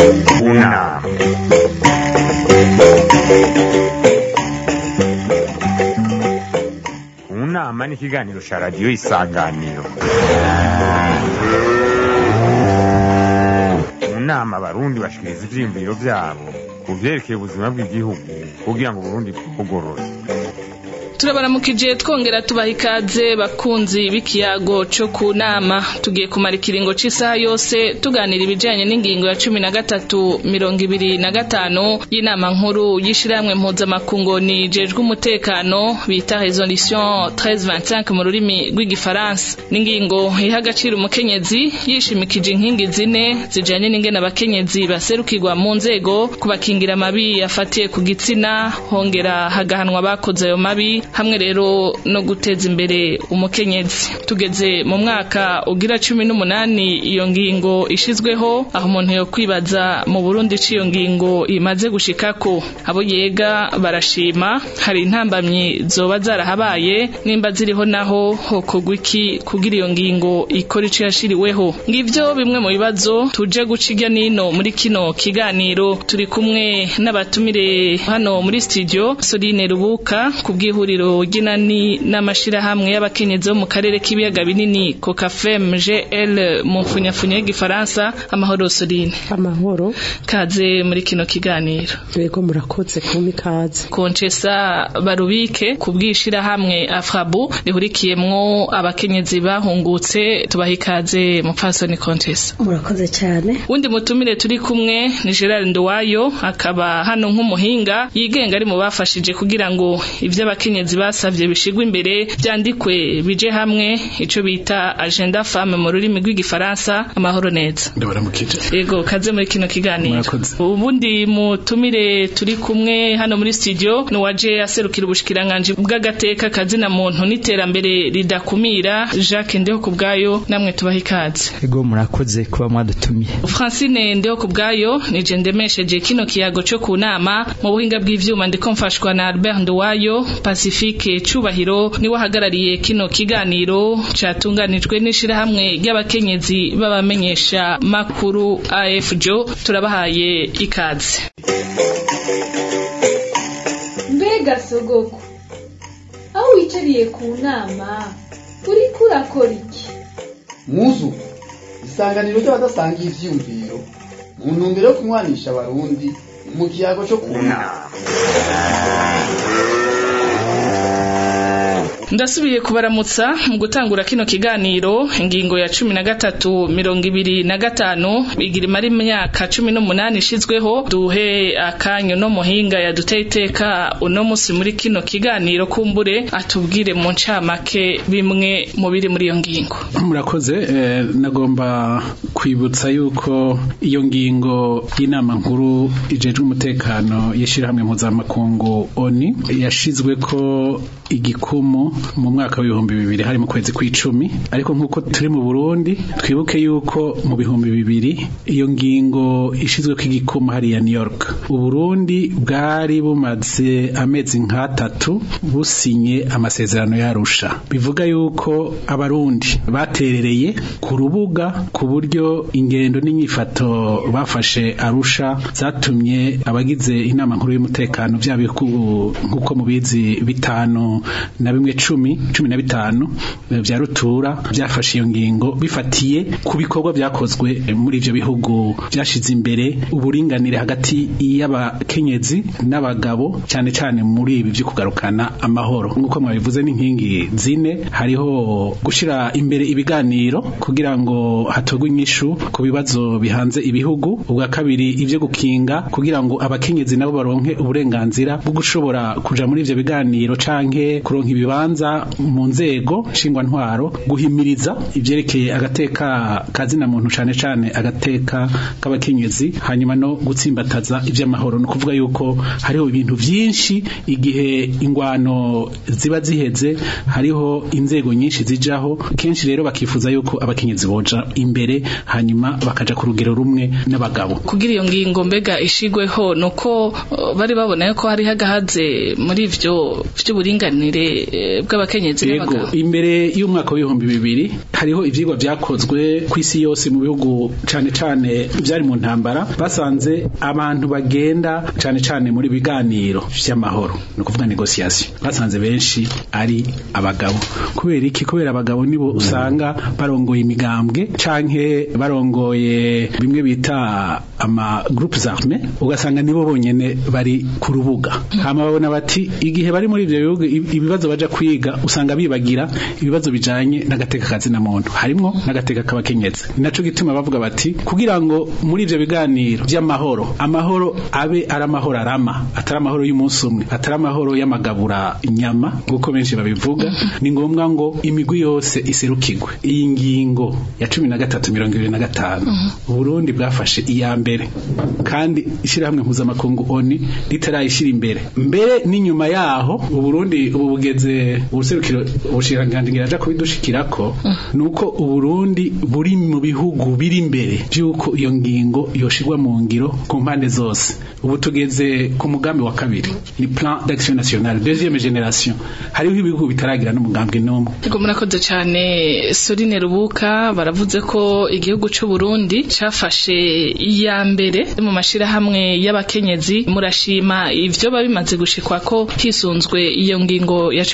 unama unama ni ikiganiro cya radiyo isanganiro mu nama abarundi bashikiriza ivyiyumviro vyabo ku vyerekeye ubuzima bw'igihugu kugira ngo uburundi bwugorore turabaramukije twongera tubaha ikaze bakunzi b'ikiyago co ku nama tugiye kumara ikiringo c'isaha yose tuganira ibijanye n'ingingo ya cumi na gatatu mirongo ibiri na gatanu y'inama nkuru y'ishirahamwe mpuzamakungu nijejwe umutekano bita resolution 1325 mu rurimi rw'igifaransa n'ingingo iha agaciro umukenyezi yishimikije inkingi zine zijanye n'ingene abakenyezi baserukirwa mu nzego kubakingira amabi afatiye ku gitsina hongera hagahanwa abakoze ayo mabi hamwe rero no guteza imbere umukenyezi tugeze mu mwaka ugira cumi n'umunani iyo ngingo ishizweho aho umuntu yo kwibaza mu burundi c'iyo ngingo imaze gushikako abo yega barashima hari intambamyi zoba zarahabaye nimba ziriho naho hokorwa iki kugira iyo ngingo ikora ico yashiriweho ngivyo bimwe mu bibazo tuje guca irya nino muri kino kiganiro turi kumwe n'abatumire hano muri studio Soline Rubuka ku bw'ihuriro ry'inani n'amashirahamwe y'abakenyezi bo mu karere k'ibiyaga binini Cocafem GL mu mfunyafunya y'igifaransa amahoro Soline amahoro kaze muri kino kiganiro yego murakoze kumpa ikaze Konchesa Barubike ku bw'ishirahamwe Afrabu rihurikiyemwo abakenyezi bahungutse tubaha ikaze mupfasoni Konchesa murakoze cyane wundi mutumire turi kumwe ni Gerard Nduwayo akaba hano nk'umuhinga yigenga ari mu bafashije kugira ngo ivyo abakenyezi basavye bishigwe imbere vyandikwe bije hamwe ico bita agenda femme mu rurimi rw'igifaransa amahoro neza ndabaramukije yego kaze muri kino kiganiro Murakoze. ubundi mutumire turi kumwe hano muri studio ni waje aserukira ubushikiranganji bw'agateka kazina muntu n'iterambere ridakumira Jacques Ndeho kubwayo namwe tubaha ikaze ego murakoze kuba mwadutumiye Francine Ndeho kubwayo nije ndemesheje kino kiyago cyo ku nama mu buhinga bw'ivyuma ndiko mfashwa na Albert Nduwayo Pacifique Cubahiro niwe ahagarariye kino kiganiro catunganijwe n'ishirahamwe ry'abakenyezi b'abamenyesha makuru AFJO turabahaye ikaze mbega sogoko aho wicariye ku nama uriko urakora iki muzu isanganiro ry'abadasangiye ivyiyumviro mu ntumbero yo kunywanisha abarundi mu kiyago cyo ku nama ndasubiye kubaramutsa mu gutangura kino kiganiro ingingo ya cumi na gatatu mirongo ibiri na gatanu igira imara imyaka cumi n'umunani ishizweho duhe akanyu no muhinga yaduteye iteka uno musi muri kino kiganiro kumbure atubwire mu ncamake bimwe mu biri muri iyo ngingo murakoze eh, nagomba kwibutsa yuko iyo ngingo y'inama nkuru ijejwe umutekano y'ishirahamwe mpuzamakungu oni yashizwe ko igikumu mu mwaka w'ibihumbi bibiri hari mu kwezi kw'icumi ariko nk'uko turi mu burundi twibuke yuko mu bihumbi bibiri iyo ngingo ishizweko igikumu hariya new york uburundi bwari bumaze amezi nk'atatu businye amasezerano yarusha bivuga yuko abarundi baterereye ku rubuga ku buryo ingendo n'inyifato bafashe arusha zatumye abagize inama nkuru y'umutekano bya bihugu nk'uko mubizi bitanu na bimwe cumi cumi na bitanu eh, vya rutura byafashe iyo ngingo bifatiye ku bikorwa byakozwe eh, muri ivyo bihugu byashize imbere uburinganire hagati y'abakenyezi n'abagabo cyane cyane muri ibi byo kugarukana amahoro nk'uko mwabivuze n'inkingi zine hariho gushira imbere ibiganiro kugira ngo hatogwe inyishu ku bibazo bihanze ibihugu ubwa kabiri ivyo gukinga kugira ngo abakenyezi nabo baronke uburenganzira bwo gushobora kuja muri ivyo biganiro canke kuronka ibibanza mu nzego nshingwantwaro guhimiriza ivyerekeye agateka kazina muntu cane cane agateka k'abakenyezi hanyuma no gutsimbataza ivy'amahoro no kuvuga yuko hariho ibintu vyinshi igihe ingwano ziba ziheze hariho inzego nyinshi zijaho kenshi rero bakifuza yuko abakenyezi boja imbere hanyuma bakaja ku rugero rumwe n'abagabo kugira iyo ngingo mbega ishigweho nuko uh, bari babona yuko hari hagahaze muri ivyo vy'uburinganire eh, bw'abakenyezi Yego n'abagabo imbere y'umwaka w'ibihumbi bibiri hariho ivyigwa vyakozwe ku isi yose mu bihugu cane cane vyari mu ntambara basanze abantu bagenda cane cane muri biganiro vy'amahoro ni ukuvuga negociation basanze benshi ari abagabo kubera iki kubera abagabo nibo usanga barongoye imigambwe canke barongoye bimwe bita ama groupes armés ugasanga nibo bonyene bari ku rubuga hama babona bati igihe bari muri ivyo bihugu ib- ibibazo baja kwiga usanga bibagira ibibazo bijanye n'agateka kazi na muntu harimwo n'agateka k'abakenyezi ni naco gituma bavuga bati kugira ngo muri ivyo biganiro vy'amahoro amahoro abe ari amahoro arama atari amahoro y'umunsi umwe atari amahoro y'amagabura inyama nk'uko benshi babivuga ni ngombwa ngo imigwi yose iserukirwe iyi ngingo ya cumi na gatatu mirongo ibiri na gatanu uburundi bwafashe iya mbere kandi ishyirahamwe mpuzamakungu oni ritarayishyira imbere mbere n'inyuma yaho uburundi ubu bugeze ubuserukiro ubushikiranganji ngiraja kubidushikirako nuko uburundi buri mu bihugu biri imbere by'uko iyo ngingo yoshirwa mu ngiro ku mpande zose ubu tugeze ku mugambi wa kabiri ni plan d'action nationale deuxième génération hariho ibihugu bitaragira n'umugambi n'umwe Ego murakoze cyane Sorine Rubuka baravuze ko igihugu cy'u Burundi cafashe iya mbere mu mashirahamwe y'abakenyezi murashima ivyo babimaze gushikwa ko hisunzwe iyo ngingo ya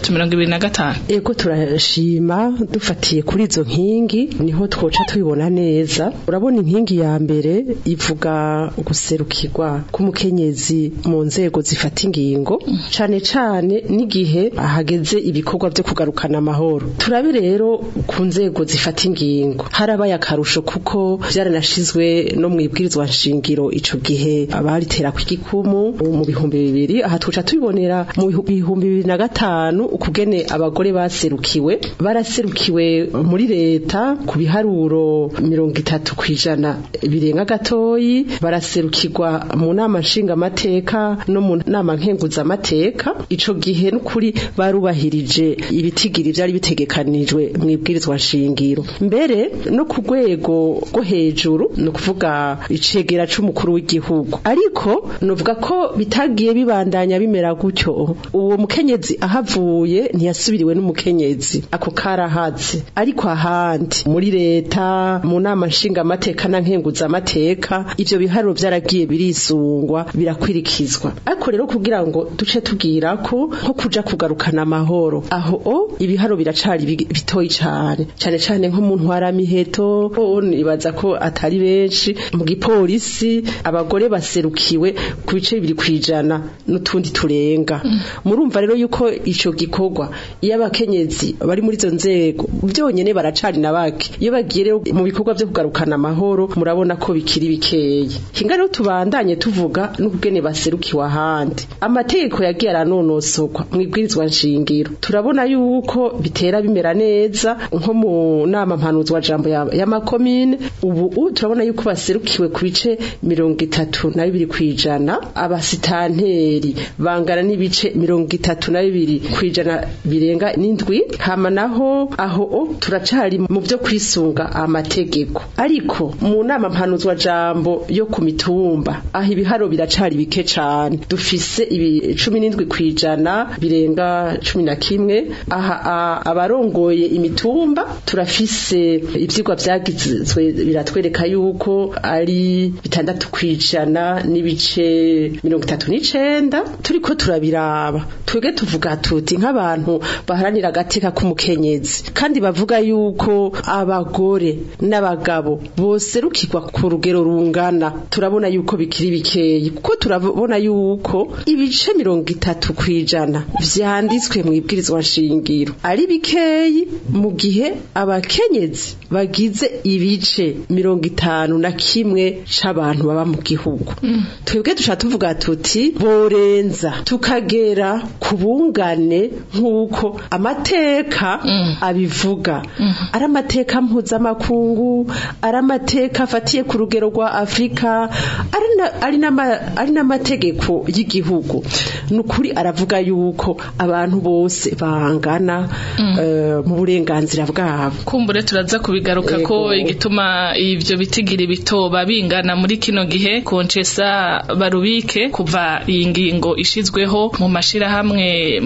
1325 Ego turashima dufatiye kuri izo nkingi niho twoca tubibona neza urabona inkingi ya mbere ivuga guserukirwa k'umukenyezi mu nzego zifata ingingo cane cane n'igihe hageze ibikorwa vyo kugarukana amahoro turabe rero ku nzego zifata ingingo harabaye akarusho kuko vyaranashizwe no mwibwirizwa nshingiro ico gihe abaritera kw'igikumu mu bihumbi bibiri aha tuca tubibonera mu bihu- bihumbi bibiri na gatanu ukugene abagore baserukiwe baraserukiwe muri leta ku biharuro mirongo itatu kw'ijana birenga gatoyi baraserukirwa mu nama nshingamateka no mu nama nkenguzamateka ico gihe n'ukuri barubahirije ibitigiri vyari bitegekanijwe mu ibwirizwa nshingiro mbere no ku rwego rwo hejuru ni ukuvuga icegera c'umukuru w'igihugu ariko novuga ko bitagiye bibandanya bimera gutyo uwo mukenyezi ahavuye ntiyasubiriwe n'umukenyezi ako karahaze ariko ahandi muri leta mu nama nshingamateka na nkenguzamateka ivyo biharuro vyaragiye birisungwa birakwirikizwa ariko rero kugira ngo duce tubwira ko nko kuja kugarukana amahoro aho o ibiharo biracari bi- bitoyi cane cane cane nko mu ntwaramiheto o nibaza ko atari benshi mu gipolisi abagore baserukiwe ku bice bibiri kwijana n'utundi turenga murumva rero yuko ico gikorwa iyo abakenyezi bari muri izo nzego byonyene baracari na bake iyo bagiye rero mu bikorwa vyo kugarukana amahoro murabona ko bikiri bikeyi hinga rero tubandanye tuvuga n'ubwene baserukiwe ahandi amategeko yagiye aranonosorwa mu ibwirizwa nshingiro turabona yuko bitera bimera neza nko mu nama mpanuzwa jambo ya- y'amakomine ubu u- turabona yuko baserukiwe ku bice mirongo itatu na bibiri kwijana abasitanteri bangana n'ibice mirongo itatu na bibiri kwijana birenga n'indwi hama naho aho o turacari mu byo kwisunga amategeko ariko mu nama mpanuzwa jambo yo ku mitumba aho ibiharo biracari bike cane dufise ibi cumi n'indwi kwijana birenga cumi na kimwe aha a- abarongoye imitumba turafise ivyigwa vyagizwe biratwereka yuko ari bitandatu kwijana n'ibice mirongo itatu n'icenda turiko turabiraba twebwe tuvuga tuti nk'abantu baharanira agateka k'umukenyezi kandi bavuga yuko abagore n'abagabo boserukirwa ku rugero rungana turabona yuko bikiri bikeyi kuko turabona yuko ibice mirongo itatu kwijana vyanditswe mu ibwirizwa nshingiro ari bikeyi mu gihe abakenyezi bagize ibice mirongo itanu na kimwe c'abantu baba mu gihugu twebwe dushaka tuvuga tuti borenza tukagera ku bungane nk'uko amateka abivuga ari amateka mpuzamakungu ari amateka afatiye ku rugero rwa afurika ari na- ari n'ama- ari n'amategeko y'igihugu ni ukuri aravuga yuko abantu bose bangana eh, mu burenganzira bwabo kumbure turaza kubigaruka ko Yego. igituma ivyo bitigiri bitoba bingana muri kino gihe konchesa barubike kuva iyi ngingo ishizweho mu mashirahamwe musanzwe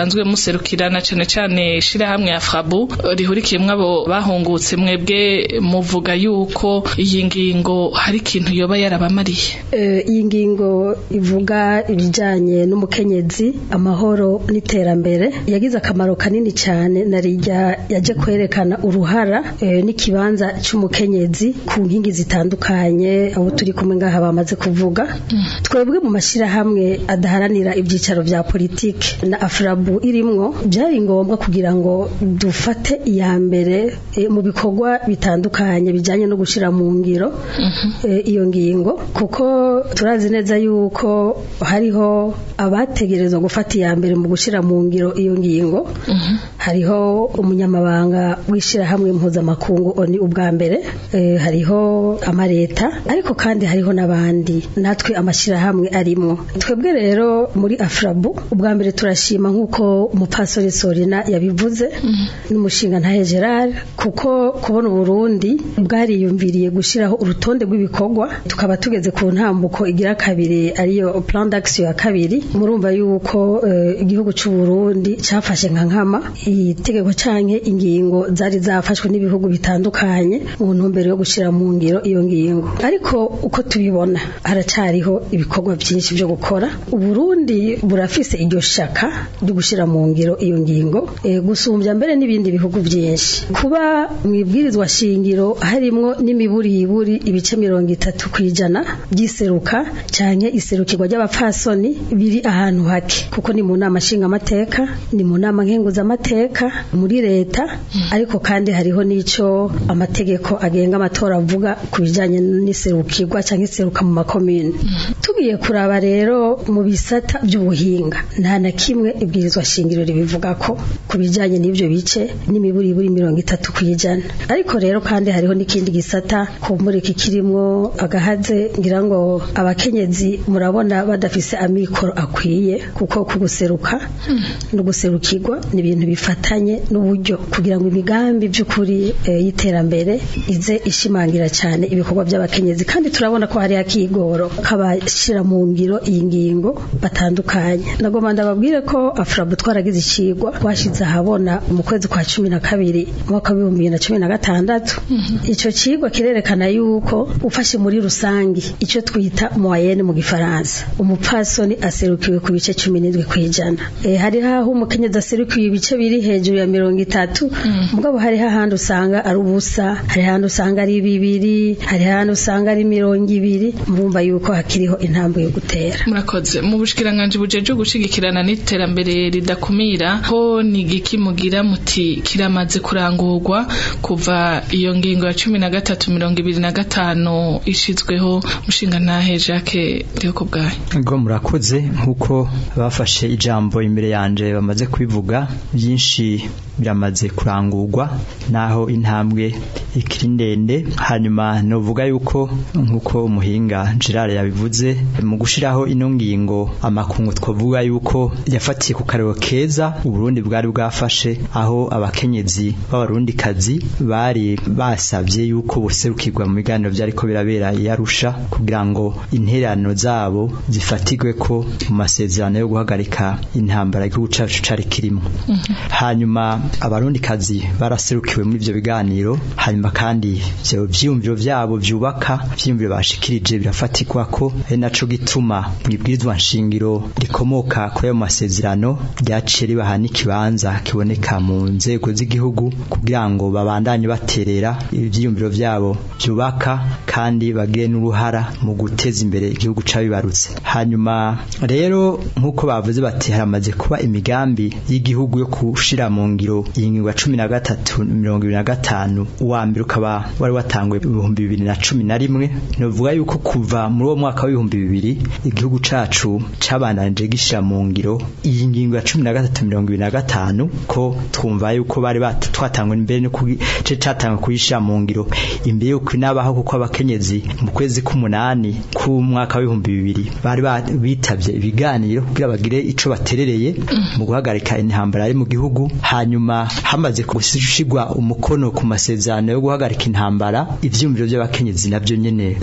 musanzwe muserukirana cane cane shirahamwe ya Frabu rihurikiyemwo abo bahungutse mwebwe muvuga yuko iyi ngingo hari ikintu yoba yarabamariye iyi ngingo ivuga ibijyanye n'umukenyezi amahoro n'iterambere yagize akamaro kanini cyane na rijya yaje kwerekana uruhara n'ikibanza cy'umukenyezi ku nkingi zitandukanye abo turi kumwe ngaha bamaze kuvuga twebwe mu mashyirahamwe adaharanira ibyicaro bya politiki na afurabu irimwo byari ngombwa kugira ngo dufate iya mbere mu bikorwa bitandukanye bijyanye no gushyira mu ngiro iyo ngingo kuko turazi neza yuko hariho abategerezwa gufata iya mbere mu gushyira mu ngiro iyo ngingo hariho umunyamabanga w'ishyirahamwe mpuzamakungu oni ubwa mbere hariho amaleta ariko kandi hariho n'abandi natwe amashyirahamwe arimo twebwe rero muri afurabu ubwa mbere turashima nk'uko umupasori sorina yabivuze n'umushinga ntahe gerard kuko kubona uburundi bwariyumviriye gushyiraho urutonde rw'ibikorwa tukaba tugeze ku ntambuko igira kabiri ariyo plan d'action ya kabiri murumva yuko igihugu cy'u Burundi cyafashe nka nkama itegeko canke ingingo zari zafashwe n'ibihugu bitandukanye mu ntumbero yo gushyira mu ngiro iyo ngingo ariko uko tubibona haracariho ibikorwa byinshi byo gukora uburundi burafise iryo shaka ryo gushyira mu ngiro iyo ngingo gusumbya mbere n'ibindi bihugu byinshi kuba mu ibwirizwa shingiro harimwo n'imiburiburi ibice mirongo itatu ku ijana by'iseruka cyane iserukirwa ry'abapfasoni biri ahantu hake kuko ni mu nama nshingamateka ni mu nama nkenguzamateka muri leta ariko kandi hariho n'icyo amategeko agenga amatora avuga ku bijyanye n'iserukirwa cyangwa iseruka mu makomine tugiye kuraba rero mu bisata by'ubuhinga nta na kimwe ibwirizwa shingiro ribivuga ko ku bijyanye n'ibyo bice n'imiburiburi mirongo itatu ku ijana ariko rero kandi hariho n'ikindi gisata kumurika kirimo agahaze ngira ngo abakenyezi murabona badafise amikoro akwiye kuko kuguseruka no guserukirwa ni ibintu bifatanye n'uburyo kugira ngo imigambi by'ukuri y'iterambere ize ishimangira cyane ibikorwa by'abakenyezi kandi turabona ko hari akigoro kabashyira mu ngiro iyi ngingo batandukanye nagomba ndababwire ko afurabu twaragize ikigwa twashyize ahabona mu kwezi kwa cumi na kabiri umwaka w'ibihumbi bibiri na cumi na gatandatu icyo kigwa kirerekana yuko ufashe muri rusange icyo twita moyenne mu gifaransa umupfasoni aserukiwe ku bice cumi n'indwi ku ijana hari aho umukenyezi aserukiwe ibice biri hejuru ya mirongo itatu mugabo hariho ahandi usanga ari ubusa hari ahandi usanga ari bibiri hari ahandi usanga ari mirongo ibiri murumva yuko hakiriho intambwe yo gutera murakoze mu bushikiranganje bujeje gushigikirana n'iterambere ridakumira ho ni igiki mugira muti kiramaze kurangurwa kuva iyo ngingo ya cumi na gatatu mirongo ibiri na gatanu ishizweho mushinga ntahe Jacques Ndeko bwayo ngo murakoze nkuko bafashe ijambo imbere yanje bamaze kubivuga byinshi biramaze kurangurwa naho intambwe ikiri ndende hanyuma novuga yuko nkuko umuhinga Gerard yabivuze mu gushiraho ino ngingo amakungu twavuga yuko yafatiye ku karero keza uburundi bwari bwafashe aho abakenyezi b'abarundikazi bari basabye yuko buserukirwa mu biganiro byariko birabera yarusha kugira ngo interano zabo zifatigwe ko mu masezerano yo guhagarika intambara y'igihugu cacu cari kirimo hanyuma abarundikazi baraserukiwe muri ivyo biganiro hanyuma kandi ivyo vyiyumviro vyabo vyubaka vyiyumviro bashikirije birafatirwa ko ari naco gituma mwibwirizwa nshingiro rikomoka kuri ayo masezerano ryaciye ribaha n'ikibanza kiboneka mu nzego z'igihugu kugira ngo babandanye baterera ivyiyumviro vyabo vyubaka kandi bagire n'uruhara mu guteza imbere igihugu cabibarutse hanyuma rero nk'uko bavuze bati haramaze kuba imigambi y'igihugu yo gushira mu ngiro iyi ngingo ya cumi na gatatu mirongo ibiri na gatanu uwa mbere ukaba wari watanguye ibihumbi bibiri na cumi na rimwe novuga yuko kuva muri uwo mwaka w'ibihumbi bibiri igihugu cacu cabandanije gishira mu ngiro iyi ngingo ya cumi na gatatu mirongo ibiri na gatanu ko twumva yuko bari twatangwe imbere no ce catangwe kuyishira mu ngiro imbere yuko inabaho kuko abakenyezi mu kwezi k'umunani k'umwaka w'ibihumbi bibiri bari bitavye ibiganiro kugira bagire ico baterereye mu guhagarika intambara ari mu gihugu hanyuma hamaze gushigwa umukono ku masezerano yo guhagarika intambara ivyumviro by'abakenyezi navyo nyene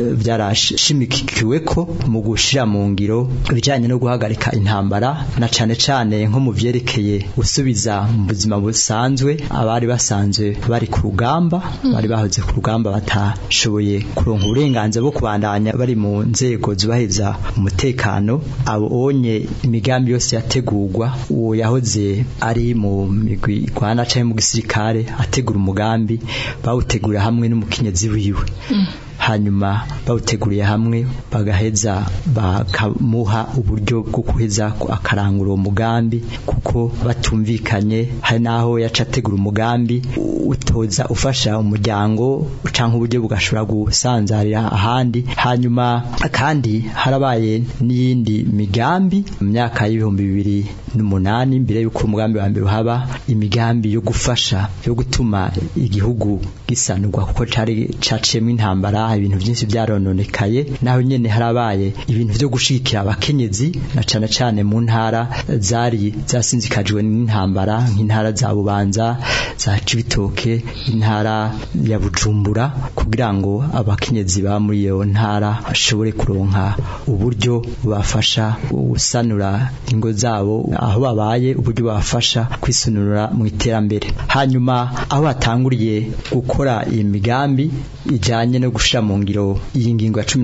byarashimikiwe ko mu gushira mu ngiro ibijanye no guhagarika intambara na cane cane nko mu vyerekeye gusubiza mu buzima busanzwe abari basanzwe bari ku rugamba bari bahoze ku rugamba batashoboye kuronka uburenganzira bwo kubandanya bari mu nzego zubahiriza umutekano abo onye imigambi yose yategurwa uwo yahoze ari mu migwi Rwanda canke mu gisirikare ategura umugambi bawutegurira hamwe n'umukenyezi wiwe hanyuma bawuteguriye hamwe bagaheza bakamuha uburyo bwo kuheza akarangura uwo mugambi kuko batumvikanye hari naho yaca ategura umugambi utoza ufasha umuryango canke uburyo bugashobora gusanzarira ahandi hanyuma kandi harabaye n'iyindi migambi mu myaka y'ibihumbi bibiri n'umunani mbere y'uko umugambi wa mbere uhaba imigambi yo gufasha yo gutuma igihugu gisanurwa kuko cari caciyemo intambara ibintu byinshi byarononekaye naho nyene harabaye ibintu byo gushigikira abakenyezi na cane cane mu ntara zari zasinzikajwe n'intambara nk'intara za Bubanza za Cibitoke intara ya Bujumbura kugira ngo abakenyezi ba muri iyo ntara bashobore kuronka uburyo bafasha gusanura ingo zabo aho babaye uburyo bafasha kwisunura mu iterambere hanyuma aho batanguriye gukora iyi migambi ijanye no gushira mu ngiro iyi ngingo ya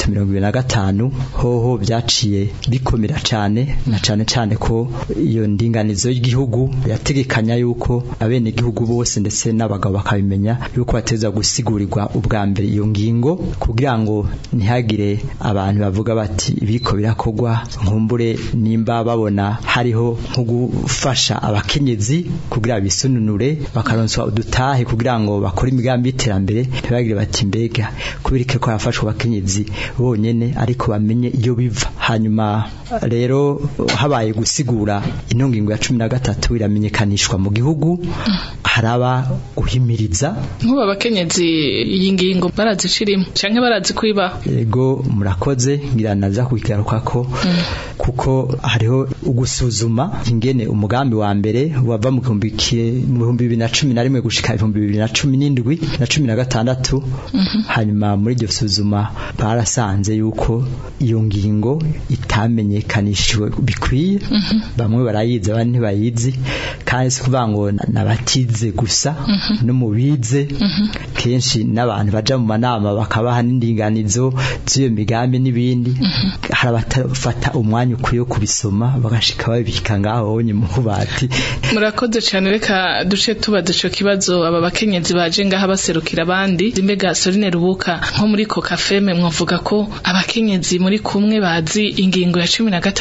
1325 hoho byaciye bikomera cyane na cyane cyane ko iyo ndinganizo y'igihugu yategekanya yuko abene igihugu bose ndetse n'abagabo bakabimenya yuko bateza gusigurirwa ubwa mbere iyo ngingo kugira ngo ntihagire abantu bavuga bati ibiko birakogwa nkumbure nimba babona hariho nko gufasha abakenyezi kugira bisununure bakaronswa udutahe kugira ngo bakore imigambi y'iterambere ntibagire bati mbega kubirike ko yafashwe abakenyezi bonyene ariko bamenye iyo biva hanyuma rero habaye gusigura ino ngingo ya cumi na gatatu iramenyekanishwa mu gihugu haraba guhimiriza nk'ubu abakenyezi iyi ngingo barazicirimo canke barazi kwiba yego murakoze ngira naza kugaruka ko kuko hariho ugusuzuma ingene umugambi wa mbere wava mu bihumbi bibiri na cumi na rimwe gushika ibihumbi bibiri na cumi n'indwi na cumi na gatandatu hanyuma muri iryo suzuma barasanze yuko iyo ngingo itamenyekanishijwe bikwiye bamwe barayizi abandi ntibayizi kandi si kuvuga ngo nabatize gusa no mu bize kenshi n'abantu baja mu manama bakabaha n'indinganizo z'iyo migambi n'ibindi hari abatafata umwanya ukwiye kubisoma bagashika babika ngaho bonye mu bubati murakoze cyane reka duce tubaza ico kibazo aba bakenyezi baje ngaha baserukira abandi mbega Sorine Rubuka nko muri Kokafeme mwavuga ko abakenyezi muri kumwe bazi ingingo ya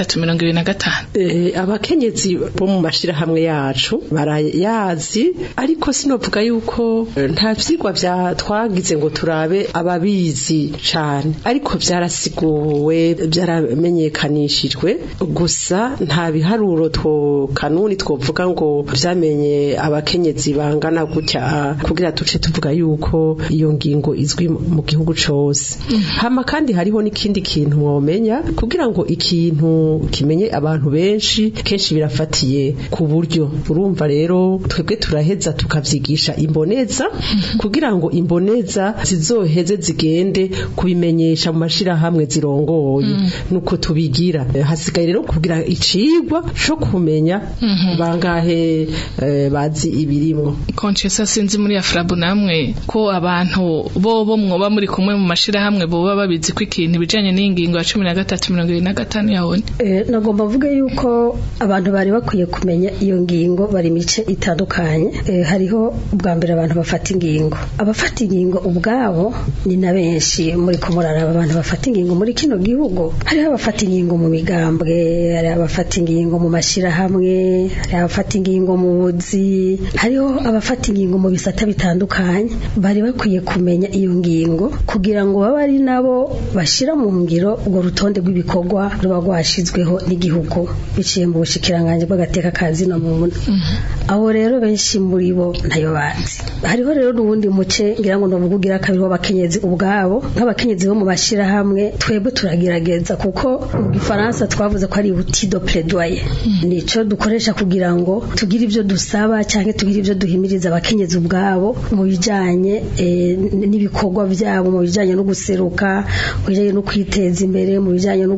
1325 eh abakenyezi bo mu mashirahamwe yacu barayazi ariko sinovuga yuko nta vyigwa vya twagize ngo turabe ababizi cane ariko vyarasiguwe byaramenyekanishijwe gusa nta biharuro two kanuni twovuga ngo vyamenye abakenyezi bangana gutya kugira tuce tuvuga yuko iyo ngingo izwi mu gihugu cose hama kandi hariho n'ikindi kintu mwomenya kugira ngo ikintu kimenye abantu benshi kenshi birafatiye ku buryo urumva rero twebwe turaheza tukavyigisha imboneza kugira ngo imboneza zizoheze zigende kubimenyesha mu mashirahamwe zirongoye nuko tubigira hasigaye rero kugira icigwa co kumenya bangahe bazi ibirimwo Conchesa sinzi muri Afrabu namwe ko abantu bo bo mwoba muri kumwe mu mashirahamwe boba babizi ko ikintu bijanye n'ingingo ya 1325 yabone eh nagomba mvuge yuko abantu bari bakwiye kumenya iyo ngingo bari mice itandukanye eh, hariho ubwa mbere abantu bafata ingingo abafata ingingo ubwabo ni na benshi muri kumuraraba abantu bafata ingingo muri kino gihugu hariho abafata ingingo mu migambwe hari abafata ingingo mu mashirahamwe hari abafata ingingo mu buzi hariho abafata ingingo mu bisata bitandukanye bari bakwiye kumenya iyo ngingo kugira ngo babe ari nabo bashira mu ngiro urwo rutonde rw'ibikorwa ruba rwashizweho n'igihugu biciye mu bushikiranganje bw'agateka ka zino muntu abo rero benshi muri bo ntayo bazi hariho rero n'ubundi muce ngira ngo ndavugira kabiri w'abakenyezi ubwabo nk'abakenyezi bo mu bashirahamwe twebwe turagerageza kuko mu gifaransa twavuze ko ari outil de plaidoyer nico dukoresha kugira ngo tugire ibyo dusaba cyangwa tugire ibyo duhimiriza abakenyezi ubwabo mu bijanye e, n'ibikorwa byabo mu bijanye no guseruka mu bijanye no kwiteza imbere mu bijanye no gukinga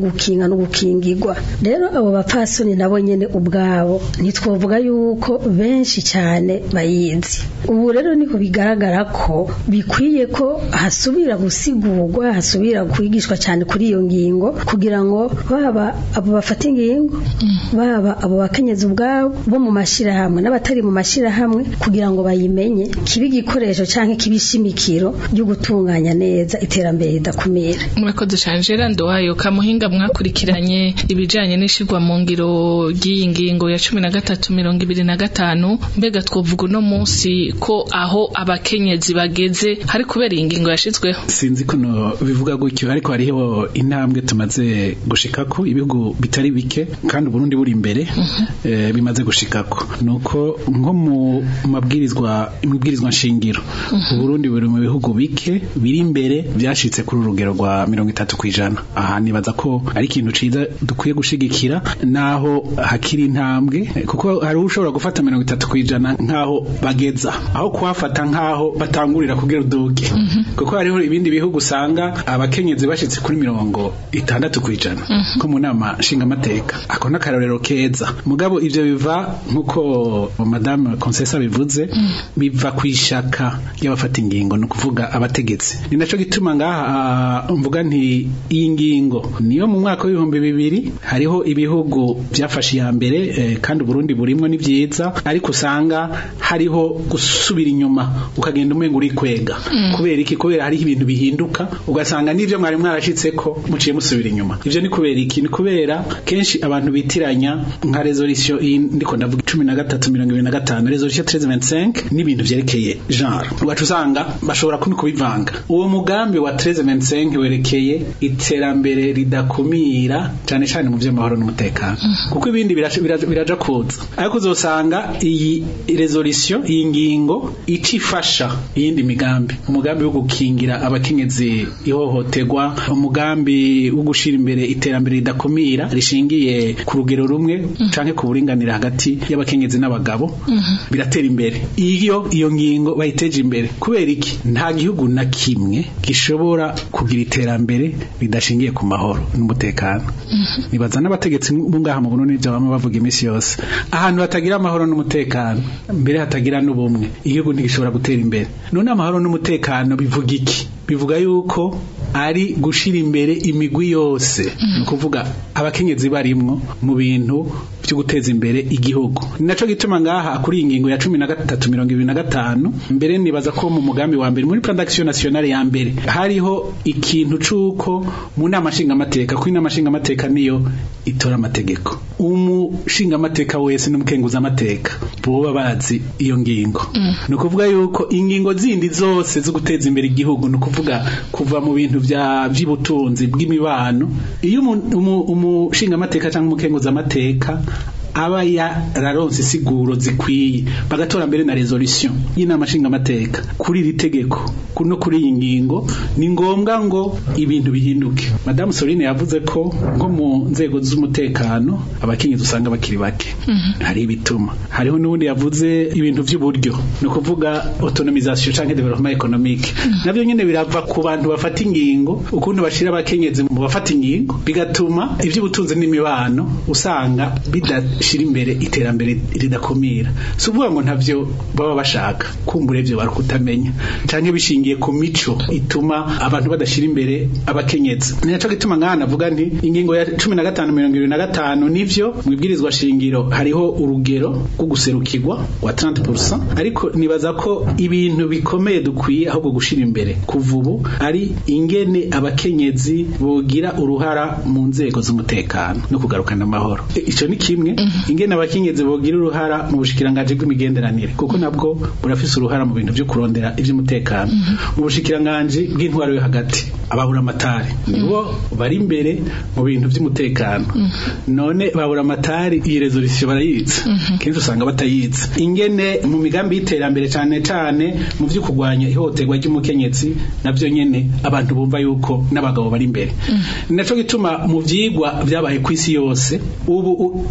no gukingirwa rero abo bapfasoni nabo nyene ubwabo ntitwovuga yuko benshi cyane bayizi ubu rero niho bigaragara ko bikwiye ko hasubira gusigurwa hasubira kwigishwa cyane kuri iyo ngingo kugira ngo baba abo bafata ingingo baba abo bakenyezi ubwabo bo mu mashyirahamwe n'abatari mu mashyirahamwe kugira ngo bayimenye kibe igikoresho cyangwa kibe ishimikiro ryo gutunganya neza iterambere ridakumira murakoze cyane gerard wayo kamuhinga mwakurikiranye ibijyanye n'ishyirwa mu ngiro ry'iyi ngingo ya cumi na gatatu mirongo ibiri na gatanu mbega twavuga uno munsi ko aho abakenyezi bageze hari kubera iyi ngingo yashyizweho sinzi ko bivuga gutyo ariko hariho intambwe tumaze gushikako ibihugu bitari bike kandi uburundi buri imbere eh, bimaze gushikako nuko nko mu mabwirizwa imibwirizwa nshingiro uburundi buri mu bihugu bike biri imbere byashitse kuri urugero rwa mirongo itatu kwijana aha nibaza ko ari ikintu ciza dukwiye gushigikira naho hakiri intambwe kuko hari ushobora gufata mirongo itatu kwijana nkaho bageza aho kuhafata nkaho batangurira kugira uduge kuko hariho ibindi bihugu usanga abakenyezi bashitse kuri mirongo itandatu kwijana ko mu nama nshingamateka ako n'akarorero keza mugabo ivyo biva nkuko madame Concessa bivuze biva kwishaka y'abafata ingingo no kuvuga abategetsi ni naco gituma ngaha mvuga nti iyi ngingo niyo mu mwaka w'ibihumbi bibiri hariho ibihugu byafashe iya mbere eh, kandi Burundi burimwo ni vyiza ariko usanga hariho gusubira inyuma ukagenda umenga uri kwega kubera iki kubera hariho ibintu bihinduka ugasanga n'ivyo mwari mwarashitseko muciye musubira inyuma ivyo ni kubera iki ni kubera kenshi abantu bitiranya nka resolution iyi ndiko ndavuga cumi na gatatu mirongo ibiri na gatanu resolution 1325 n'ibintu vyerekeye genre ugaca usanga bashobora kubi kubivanga uwo mugambi wa 1325 werekeye iterambere ridakumira cane cane mu vy'amahoro n'umutekano kuko ibindi biraja biraja- biraja kuza ariko uzosanga iyi resolution iyi ngingo icifasha iyindi migambi umugambi wo gukingira abakenyezi ihohoterwa umugambi wo gushira imbere iterambere ridakumira rishingiye ku rugero rumwe canke ku buringanire hagati y'abakenyezi n'abagabo biratera imbere iyo iyo ngingo bayiteje imbere kubera iki nta gihugu na kimwe gishobora kugira iterambere ridashingiye ku mahoro n'umutekano nibaza n'abategetsi bo ngaha mu Burundi byo bama bavuga iminsi yose ahantu hatagira amahoro n'umutekano mbere hatagira n'ubumwe igihugu ntigishobora gutera imbere none amahoro n'umutekano bivuga iki bivuga yuko ari gushira imbere imigwi yose ni ukuvuga abakenyezi barimwo mu bintu byo guteza imbere igihugu ni naco gituma ngaha kuri iyi ngingo ya cumi na gatatu mirongo ibiri na gatanu mbere nibaza ko mu mugambi wa mbere muri plan d'action nationale ya mbere hariho ikintu c'uko mu nama nshingamateka ko inama nshingamateka niyo itora amategeko umushingamateka wese n'umukenguza amateka boba bazi iyo ngingo ni ukuvuga yuko ingingo zindi zose zo guteza imbere igihugu ni ukuvuga kuva mu bintu vya vy'ubutunzi bw'imibano iyo umu- umu- umushingamateka cyangwa umukenguza amateka aba yararonse isiguro zikwiye bagatora mbere na resolution y'inama nshingamateka kuri iri tegeko ku- no kuri iyi ngingo ni ngombwa ngo ibintu bihinduke madamu Soline yavuze ko nko mu nzego z'umutekano abakenyezi usanga bakiri bake hari ibituma hariho n'ubundi yavuze ibintu by'uburyo ni ukuvuga autonomisation canke development economique navyo nyene birava ku bantu bafata ingingo ukuntu bashira abakenyezi mu bafata ingingo bigatuma ivy'ubutunzi n'imibano usanga bidashira imbere iterambere ridakumira si ukuvuga ngo ntavyo baba bashaka kumbura ivyo bari kutamenya canke bishingiye ku mico ituma abantu badashira imbere abakenyezi ni naco gituma nk'aha navuga nti ingingo ya cumi na gatanu mirongo ibiri na gatanu nivyo mu ibwirizwa shingiro hariho urugero rwo guserukirwa wa 30% ariko nibaza ko ibintu bikomeye dukwiye ahubwo gushira imbere kuva ubu ari ingene abakenyezi bogira uruhara mu nzego z'umutekano no kugarukana amahoro E, ico ni kimwe ingene abakenyezi bogira uruhara mu bushikiranganji bw'imigenderanire kuko nabwo burafise uruhara mu bintu vyo kurondera ivy'umutekano mu bushikiranganji bw'intwaro yo hagati ababura amatari nibo bari imbere mu bintu vy'umutekano none babura amatari iyi resolution barayizi kenshi usanga batayizi ingene mu migambi y'iterambere cane cane mu vyo kurwanya ihohoterwa ry'umukenyezi navyo nyene abantu bumva yuko n'abagabo bari imbere ni naco gituma mu vyigwa vyabaye kw'isi yose ubu u- bariko bashira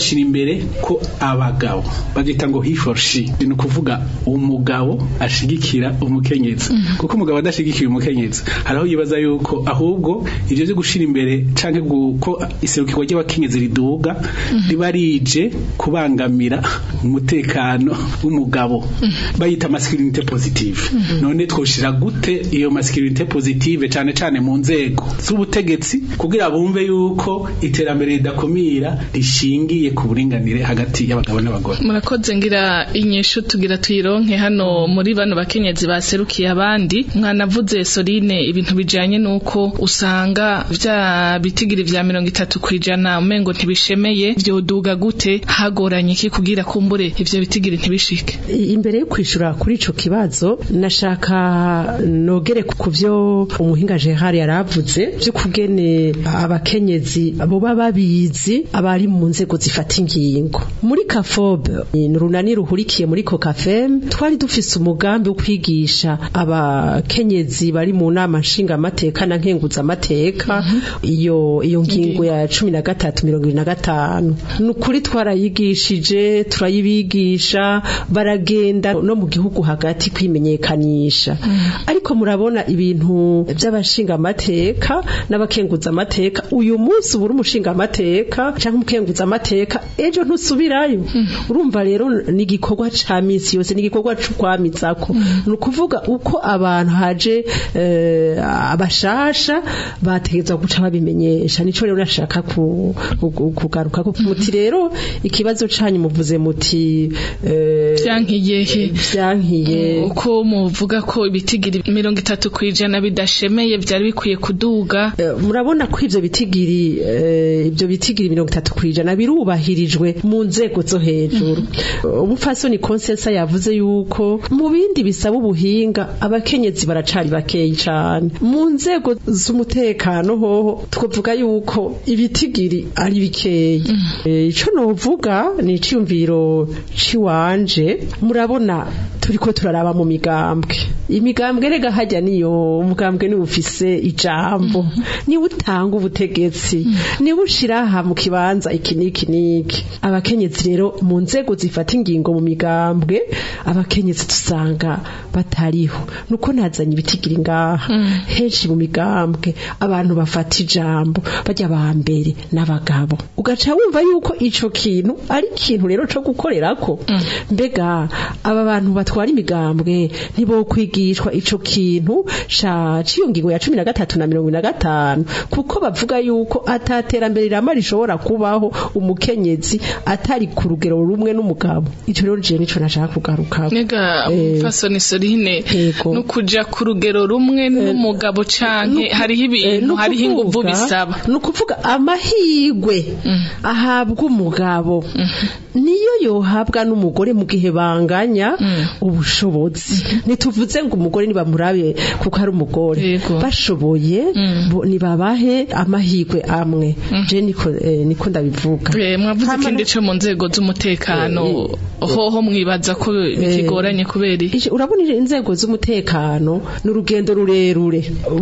bashira imbere ko abagabo bagita ngo he for she ni ukuvuga umugabo ashigikira umukenyezi kuko umugabo adashigikiye umukenyezi haraho yibaza yuko ahubwo ivyo byo gushira imbere canke gu- ko iserukirwa ry'abakenyezi riduga riba rije kubangamira umutekano w'umugabo bayita masculinité positive none twoshira gute iyo masculinité positive cane cane mu nzego z'ubutegetsi kugira bumve yuko iterambere ridakumira rishingiye ku buringanire hagati y'abagabo n'abagore murakoze ngira inyishu tugira tuyironke hano muri bano bakenyezi baserukiye abandi mwanavuze Soline ibintu bijanye nuko usanga vya bitigiri vya mirongo itatu kwijana umengo ntibishemeye vyoduga gute hagoranye iki kugira kumbure ivyo bitigiri ntibishike imbere yo kwishura kuri ico kibazo nashaka nogere ku vyo umuhinga Gerard yaravuze vyo kugene abakenyezi boba babizi abari mu nzego zifata ingingo muri kafobe ni runani ruhurikiye muri kokafem twari dufise umugambi wo kwigisha abakenyezi bari mu nama nshingamateka na nkenguzamateka iyo iyo ngingo ya cumi na gatatu mirongo ibiri na gatanu ni ukuri twarayigishije turayibigisha baragenda no mu gihugu hagati kwimenyekanisha ariko murabona ibintu by'abashingamateka n'abakenguzamateka uyu munsi ubura umushingamateka cyangwa umukenguzamateka ejo ntusubirayo urumva rero ni igikorwa ca misi yose ni igikorwa c'ukwamizako ni ukuvuga uko abantu haje eh, abashasha bategerezwa guca babimenyesha nico rero nashaka ku- ku- kugaruka ko muti rero ikibazo canyu muvuze muti eh, vyankiyehe vyankiye uko muvuga ko ibitigiri mirongo itatu kwijana bidashemeye vyari bikwiye kuduga Eh, murabona ko ivyo bitigiri eh, ivyo bitigiri mirongo itatu kwijana birubahirijwe mu nzego zo hejuru umupfasoni konsensa yavuze yuko mu bindi bisaba ubuhinga abakenyezi baracari bakeyi cane mu nzego z'umutekano hoho twavuga yuko ibitigiri ari bikeyi Eh, ico novuga ni iciyumviro ciwanje murabona turiko turaraba mu migambwe imigambwe rega hajya niyo umugambwe niwe ufise ijambo niwe utanga ubutegetsi niwe ushira aha mu kibanza iki n'iki n'iki abakenyezi rero mu nzego zifata ingingo mu migambwe abakenyezi dusanga batariho nuko nazanye ibitigiri ngaha henshi mu migambwe abantu bafata ijambo bajya ba mbere n'abagabo ugaca wumva yuko ico kintu ari ikintu rero co gukorerako mbega aba bantu batwara imigambwe ntibo kwigishwa ico kintu ca ciyo ngingo ya cumi na gatatu na mirongo ine na gatanu kuko bavuga yuko ataterambere rirama rishobora kubaho umukenyezi atari ku rugero rumwe n'umugabo ico rero je nico nashaka kugaruka nega Eh, umupfasoni Soline Yego. no kuja ku rugero rumwe n'umugabo canke hariho ibintu hariho inguvu bisaba ni ukuvuga amahirwe ahabwa umugabo niyo yohabwa n'umugore mu gihe banganya ubushobozi ntituvuze ngo umugore nibamurabe kuko ari umugore Yego. bashoboye bo- nibabahe amahirwe amwe je niko eh, niko ndabivuga Eh, mwavuze Hama ikindi no- co mu nzego z'umutekano hoho mwibaza ko bikigoranye kubera iki Ije- urabona ije- inzego z'umutekano ni urugendo rurerure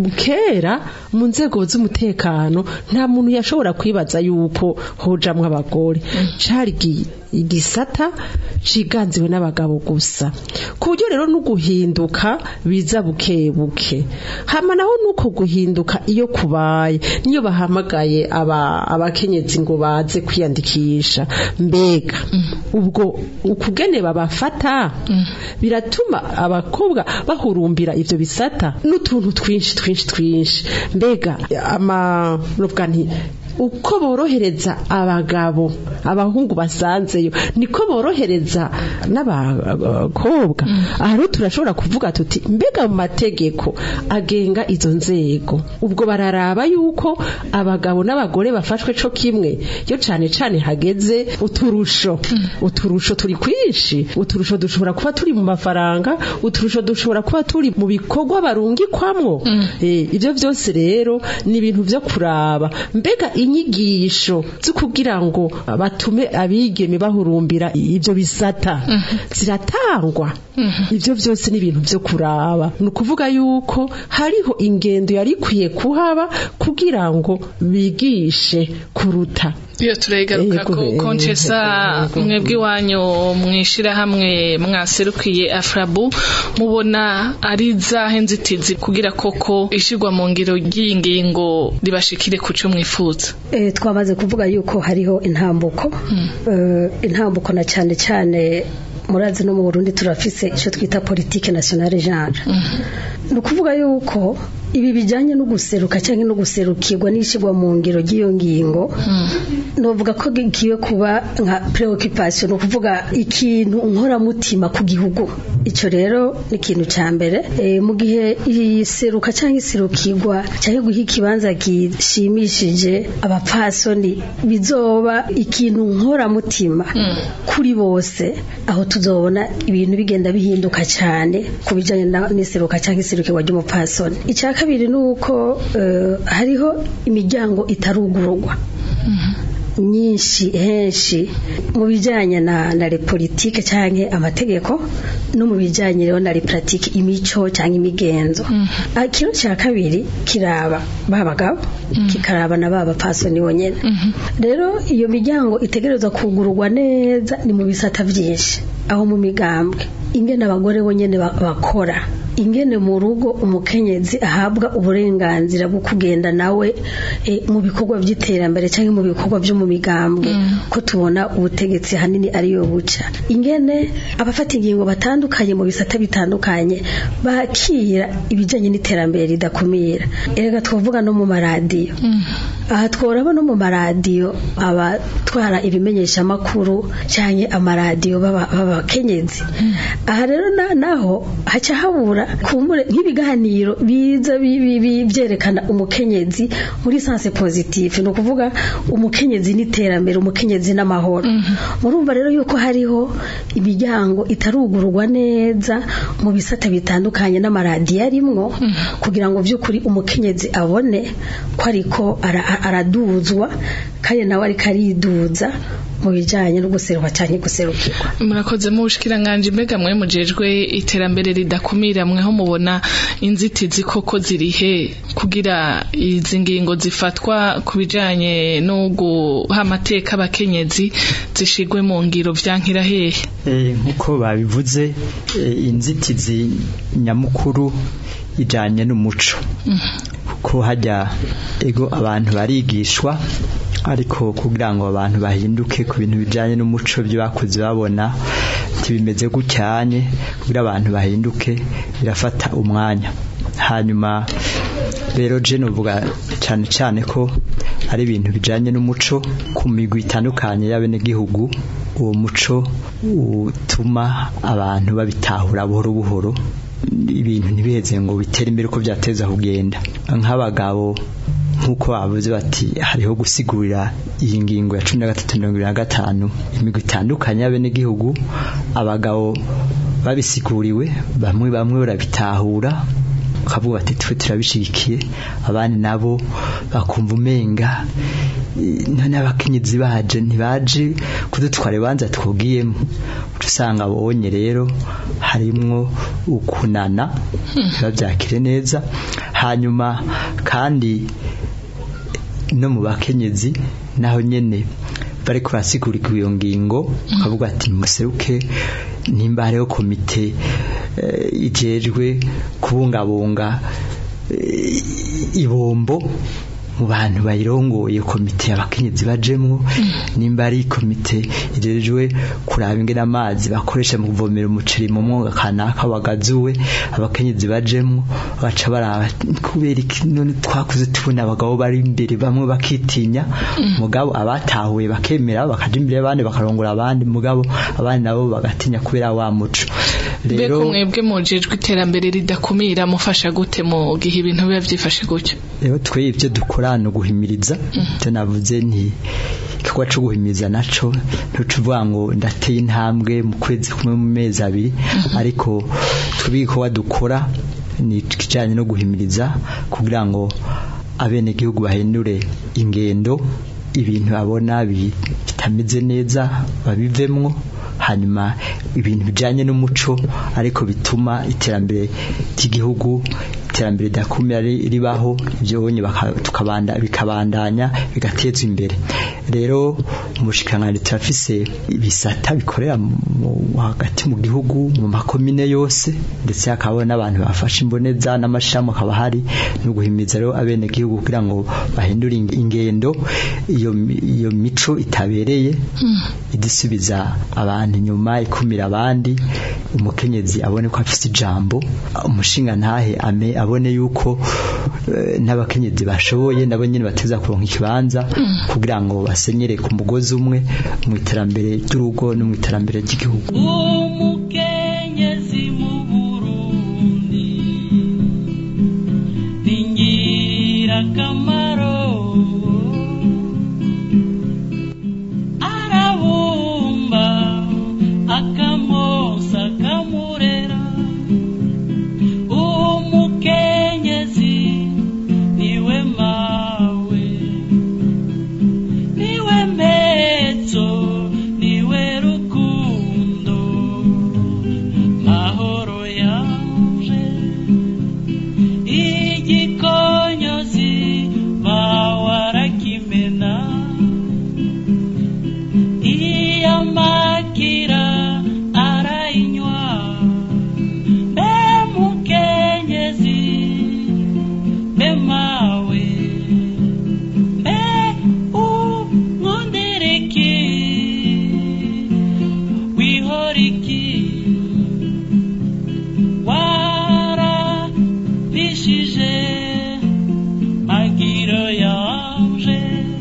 kera mu nzego z'umutekano nta muntu yashobora kwibaza yuko hojamwo abagore cari igi- igisata ciganziwe n'abagabo gusa ku buryo rero no guhinduka biza buke buke hama naho nuko guhinduka iyo kubaye niyo bahamagaye aba abakenyezi ngo baze kwiyandikisha mbega ubwo ukugene babafata biratuma abakobwa bahurumbira ivyo bisata n'utuntu twinshi twinshi twinshi mbega ama nuvuga nti uko borohereza abagabo abahungu basanzeyo niko borohereza n'abakobwa aha rero turashobora kuvuga tuti mbega mu mategeko agenga izo nzego ubwo bararaba yuko abagabo n'abagore bafashwe co kimwe yo cane cane hageze uturusho uturusho turi kwinshi uturusho dushobora kuba turi mu mafaranga uturusho dushobora kuba turi mu bikorwa barungikwamwo Eh, ivyo vyose rero ni ibintu vyo kuraba mbega inyigisho zo kugira ngo batume abigeme bahurumbira ivyo bisata ziratangwa ivyo vyose ni ibintu vyo kuraba ni ukuvuga yuko hariho ingendo yari ikwiye kuhaba kugira ngo bigishe kuruta iyo turayigaruka Yego, ko yego, konchesa yego. mwebwe iwanyu mwishirahamwe mwaserukiye afrabu mubona ari zahe nzitizi kugira koko ishirwa mu ngiro ry'iyi ngingo ribashikire ku cyo mwifuza Eh, twamaze kuvuga yuko hariho intambuko Eh, intambuko na cyane cyane murazi no mu Burundi turafise icyo twita politique nationale genre ni ukuvuga yuko ibi bijyanye no guseruka cyangwa no guserukirwa n'ishyirwa mu ngiro ry'iyo ngingo novuga ko gigiye kuba nka preoccupation ni ukuvuga ikintu nkoramutima ku gihugu icyo rero ni ikintu cya mbere Eh, mu gihe iseruka cyangwa iserukirwa cyangwa guha ikibanza gishimishije abapfasoni bizoba ikintu nkoramutima kuri bose aho tuzobona ibintu bigenda bihinduka cyane ku bijyanye na- n'iseruka cyangwa iserukirwa ry'umupfasoni icya kabiri ni uko eh, hariho imiryango itarugururwa nyinshi henshi mu bijyanye na na politike cyangwa amategeko no mu bijyanye rero na pratique imico cyangwa imigenzo Ah, kino cya kabiri kiraba ba bagabo kikaraba na ba bapfasoni bonyine rero iyo miryango itegerezwa kugururwa neza ni mu bisata byinshi aho mu migambwe ingene abagore bonyine ba- bakora ingene mu rugo umukenyezi ahabwa uburenganzira bwo kugenda nawe eh, mu bikorwa by'iterambere cyangwa mu bikorwa byo mu migambwe ko tubona ubutegetsi hanini ariyo buca ingene abafata ingingo batandukanye mu bisata bitandukanye bakira ibijyanye n'iterambere ridakumira erega twavuga no mu maradiyo aha tworaba no mu maradiyo abatwara ibimenyeshamakuru cyangwa amaradiyo b'aba- b'abakenyezi aha rero na- naho haca habura kumbure nk'ibiganiro biza bi- bi- bi- byerekana umukenyezi muri sanse positive ni ukuvuga umukenyezi n'iterambere umukenyezi n'amahoro murumva rero yuko hariho imiryango itarugururwa neza mu bisata bitandukanye n'amaradiyo arimwo kugira ngo by'ukuri umukenyezi abone ko ariko ara- araduzwa kandi nawe ariko ariduza mu bijyanye no guserukwa cyangwa guserukirwa murakoze mu bushikiranganje mbega mwe mujejwe iterambere ridakumira mweho mubona inzitizi koko zirihe kugira izi ngingo zifatwa ku bijanye no guha amateka abakenyezi zishigwe mu ngiro vyankira hehe Eh, nk'uko babivuze eh, inzitizi nyamukuru ijanye n'umuco kuko hajya ego abantu barigishwa ariko kugira ngo abantu bahinduke ku bintu bijanye n'umuco byo bakoze babona ntibimeze gucyanye kugira abantu bahinduke birafata umwanya hanyuma rero je novuga cyane cyane ko ari ibintu bijanye n'umuco ku migwi itandukanye y'abenegihugu uwo muco utuma abantu babitahura buhoro buhoro ibintu ntibiheze ngo bitere imbere uko byateza kugenda nk'abagabo nk'uko bavuze bati hariho gusigurira iyi ngingo ya cumi na gatatu mirongo ibiri na gatanu imigwi itandukanye y'abenegihugu abagabo babisiguriwe bamwe bamwe barabitahura bakavuga bati twe turabishigikiye abandi nabo bakumva umenga eh, none abakenyezi baje ntibaje kudutwara ibanza twugiyemo uca usanga abonye rero harimwo ukunana babyakire neza hanyuma kandi no mu bakenyezi naho nyene bariko barasigurirwa iyo ngingo ukavuga ati museruke nimba hariho komite eh, ijejwe kubungabunga eh, ibombo mu bantu bayirongoye komite abakenyezi bajemwo nimba ari komite ijejwe kuraba ingene amazi bakoresha mu kuvomera umuceri mu mwonga kanaka wagazuwe abakenyezi bajemwo baca baraba kubera iki none twakuze tubona abagabo bari imbere bamwe bakitinya mugabo abatahuye bakemera bakaja imbere y'abandi bakarongora abandi mugabo abandi nabo bagatinya kubera wa muco mbega mwebwe mujejwe iterambere ridakumira mufasha gute mu gihe ibintu biba vyifashe gutyo rero twe ibyo dukora ni uguhimiriza icyo navuze ni igikorwa cyo guhimiriza naco ntucuvuga ngo ndateye intambwe mu kwezi kumwe mu mezi abiri ariko twebwe igikorwa dukora ni ikijyanye no guhimiriza kugira ngo abenegihugu bahindure ingendo ibintu babona bi- bitameze neza babivemwo hanyuma ibintu bijyanye n'umuco ariko bituma iterambere ry'igihugu iterambere ridakumira ri- ribaho ibyo bonye baka- tukabanda bikabandanya bigatezwa imbere rero umushikiranganji turafise ibisata bikorera mu- hagati mu gihugu mu makomine yose ndetse hakaba n'abantu bafashe imboneza n'amashami akaba hari no guhimiza rero abene gihugu kugira ngo bahindure ing- ingendo iyo mi- iyo mico itabereye idisubiza abantu inyuma ikumira abandi umukenyezi abone ko afise ijambo umushinga ntahe ame abone yuko eh, n'abakenyezi bashoboye nabo nyene bateza kuronka ikibanza kugira ngo basenyere ku mugozi umwe mu iterambere ry'urugo no mu iterambere ry'igihugu umukenyezi mu burundi ni ngirakamaro arabumba akamosa akamurera umukenyezi niwe mawe niwe mpezo niwe rukundo mahoro yanje igikonyozi bawarakimena iyamakira arayinywa mbe mukenyezi mbe mawe mbe umwondereki wihoriki warabishije magiro yanje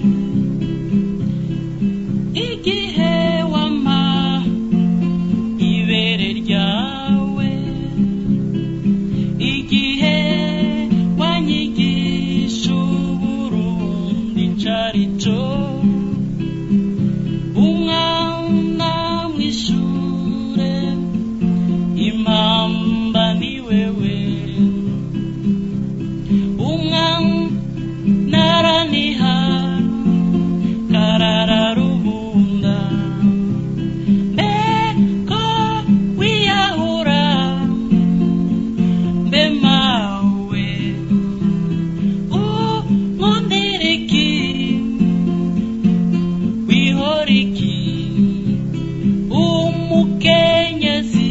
igihe wama ibere ryawe igihe wanyigisha uburundi carico umwana mwishure impamba ni wewe umwana araniha karararubunda mbeko wiyahura mbe mawe umwondereki wihoriki umukenyezi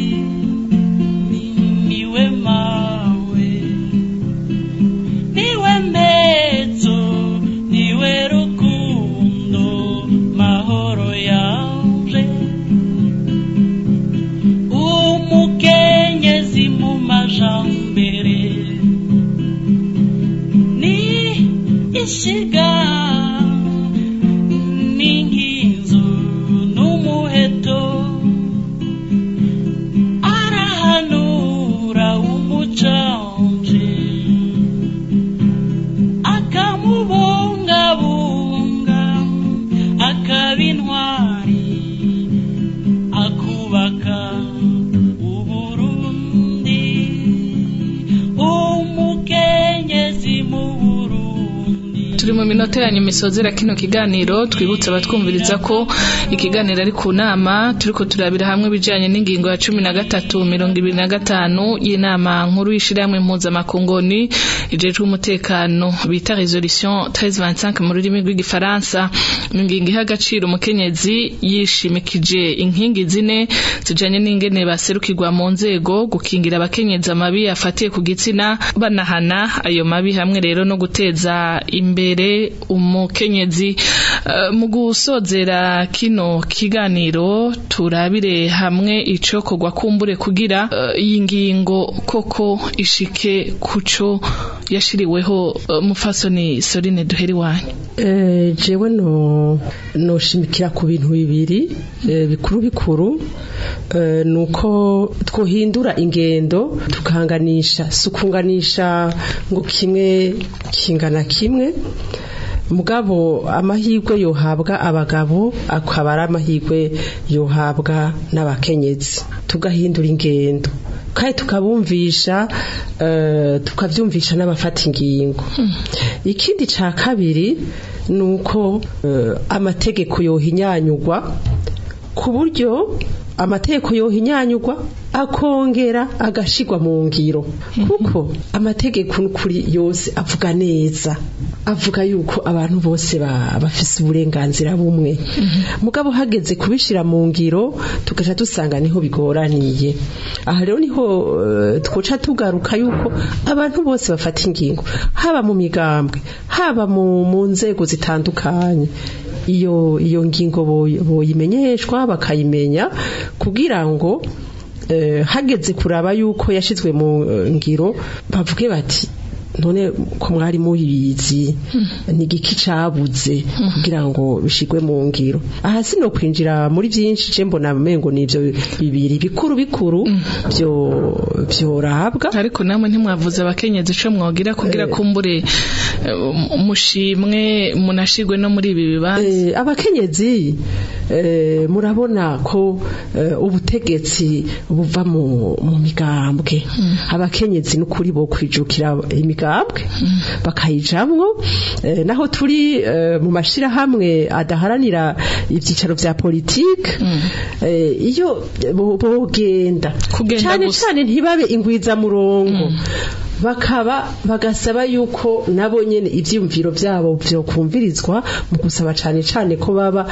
niwe mawe niwe mbezo niwe rukundo mahoro yanje umukenyezi mu majambere ni ishiga n'inkinzo n'umuheto arahanura umucanje akamubungabunga akaba intwari akubaka uburundi umukenyezi mu burundi turi mu minota ya nyuma isozera kino kiganiro twibutse abatwumviriza ko ikiganiro ari ku nama turiko turabira hamwe ibijanye n'ingingo ya cumi na gatatu mirongo ibiri na gatanu y'inama nkuru y'ishirahamwe mpuzamakungoni ijejwe umutekano bita resolution 1325 mu rurimi rw'igifaransa ingingo iha agaciro umukenyezi yishimikije inkingi zine zijanye n'ingene baserukirwa mu nzego gukingira abakenyezi amabi afatiye ku gitsina banahana ayo mabi hamwe rero no guteza imbere umukenyezi Eh, mu gusozera kino kiganiro turabire hamwe icokorwa kumbure kugira eh, iyi ngingo koko ishike kuco yashiriweho eh, mufasoni Sorine duheri wanyu Eh, jewe no noshimikira ku bintu bibiri eh, bikuru bikuru eh, nuko twohindura ingendo tukanganisha sukunganisha ngo kimwe kingana kimwe mugabo amahirwe yohabwa abagabo akaba ari amahirwe yohabwa n'abakenyezi tugahindura ingendo kandi tukabumvisha eh, tukavyumvisha n'abafata ingingo ikindi ca kabiri ni uko eh, amategeko yohinyanyurwa ku buryo amategeko yohinyanyurwa akongera agashigwa mu ngiro kuko amategeko n'ukuri yose avuga neza avuga yuko abantu bose ba- bafise uburenganzira bumwe mugabo hageze kubishira mu ngiro tugaca dusanga niho bigoraniye aha rero niho eh, twoca tugaruka yuko abantu bose bafata ingingo haba mu migambwe haba mu, mu nzego zitandukanye iyo iyo ngingo boy- boyimenyeshwa bakayimenya kugira ngo eh, hageze kuraba yuko yashizwe mu eh, ngiro bavuge bati none ko mwari muyizi ni igiki cabuze kugira ngo bishigwe mu ngiro aha sino kwinjira muri byinshi je mbona mengo nivyo bibiri bikuru bikuru byo byorabwa ariko namwe ntimwavuze abakenyezi ico mwogira kugira kumbure eh, mushimwe munashigwe no muri ibi bibanza Eh, abakenyezi eh, murabona ko eh, ubutegetsi buva mu, mu migambwe abakenyezi n'ukuri bo kwijukira imigambwe bakayijamwo eh, naho turi eh, mu mashirahamwe adaharanira ivyicaro vya politike eh, iyo bo- bogenda Kugenda cane gusa. cane ntibabe ingwiza murongo bakaba bagasaba yuko nabo nyene ivyumviro vyabo vyokumvirizwa mu gusaba cane cane ko baba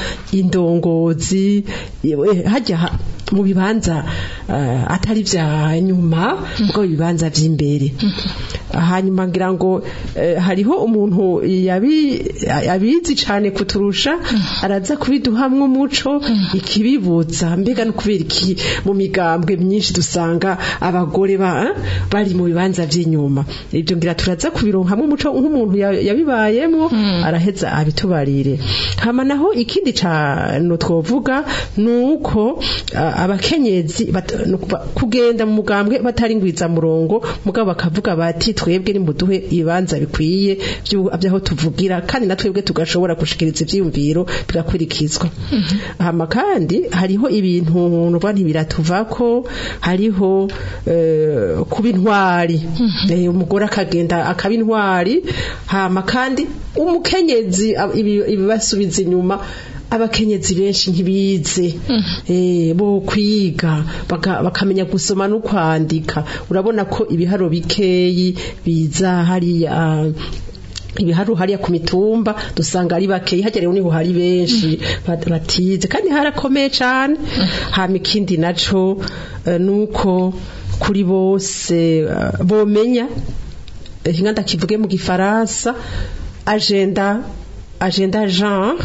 indongozi eh, hajya ha- mu bibanza eh, atari vya nyuma mugabo ibibanza vy'imbere hanyuma ngira ngo eh, hariho umuntu yabi abizi cane kuturusha araza kubiduhamwe umuco ikibibuza mbega no kubera iki mu migambwe myinshi dusanga abagore ba bari mu bibanza vy'inyuma ibyo ngira turaza kubironkamwe umuco nk'umuntu ya- yabibayemwo araheza abitubarire hama naho ikindi cano twovuga nuko ah, abakenyezi bat- nukuva- kugenda mu mugambwe batari ngwiza murongo mugabo bakavuga bati twebwe nimuduhe ibibanza bikwiye vyu- vyaho tuvugira kandi na twebwe tugashobora gushikiriza ivyiyumviro bigakurikizwa hama kandi hariho ibintu nuvuga ntibiratuvako hariho eh, kuba intwari Eh, umugore akagenda akaba intwari hama kandi umukenyezi ab- ibi- ibibasubiza inyuma abakenyezi benshi ntibize eh, bo kwiga baka- bakamenya gusoma no kwandika urabona ko ibiharo bikeyi biza hariya ibiharu hariya ku mitumba dusanga ari bakeyi hajya rero niho hari benshi bat- batize kandi harakomeye cyane hama ikindi naco eh, nuko kuri bose eh, bomenya eh, hinga ndakivuge mu gifaransa agenda agenda genre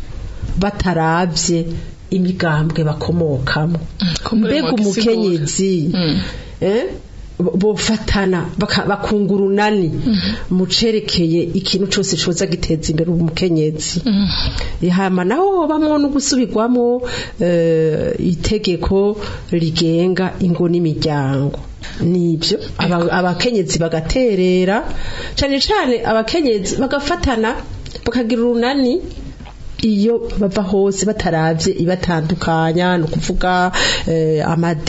bataravye imigambwe bakomokamo kumbure mbega mwagisigura. umukenyezi Mm. eh, bo- bofatana baka- bakunga urunani mu cerekeye ikintu cose coza giteza imbere umukenyezi hama naho hobamwo no gusubirwamo eh, itegeko rigenga ingo n'imiryango nibyo aba- abakenyezi bagaterera cane cane abakenyezi bagafatana bakagira urunani iyo bava hose bataravye ibatandukanya no kuvuga eh,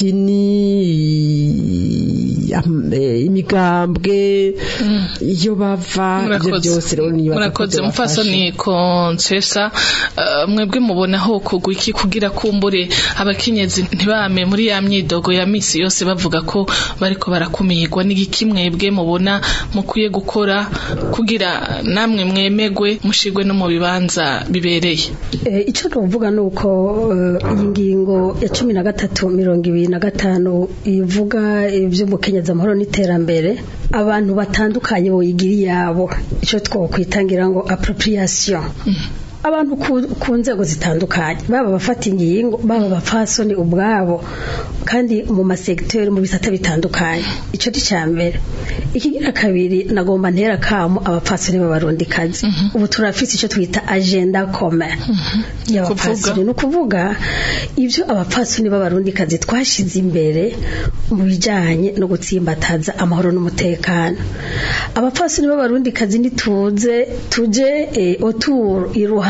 amadini am- eh, imigambwe iyo bava ivyo murakoze byose rero niyo murakoze mufasoni konsesa eh, mwebwe mubona ho kugwa iki kugira kumbure abakenyezi ntibame muri ya myidogo ya misi yose bavuga ko bariko barakumirwa n'igiki mwebwe mubona mukwiye gukora kugira namwe mwemegwe mushigwe no mu bibanza bibereye Eh, icyo tuvuga ni uko eh, iyi ngingo ya cumi na gatatu mirongo ibiri na gatanu ivuga iby'umukenyezi amahoro n'iterambere abantu batandukanye boyigira iyabo icyo twakwitangira ngo appropriation abantu ku- ku nzego zitandukanye baba abafata ingingo baba abapfasoni ubwabo kandi mu masegiteri mu bisata bitandukanye icyo ni cya mbere ikigira kabiri nagomba ntera kamo abapfasoni b'abarundikazi ubu turafite icyo twita agenda kome y'abapfasoni ni ukuvuga ibyo abapfasoni b'abarundikazi twashyize imbere mu bijyanye no gutsimbataza amahoro n'umutekano abapfasoni b'abarundikazi nituze tuje eh, oturu iruhande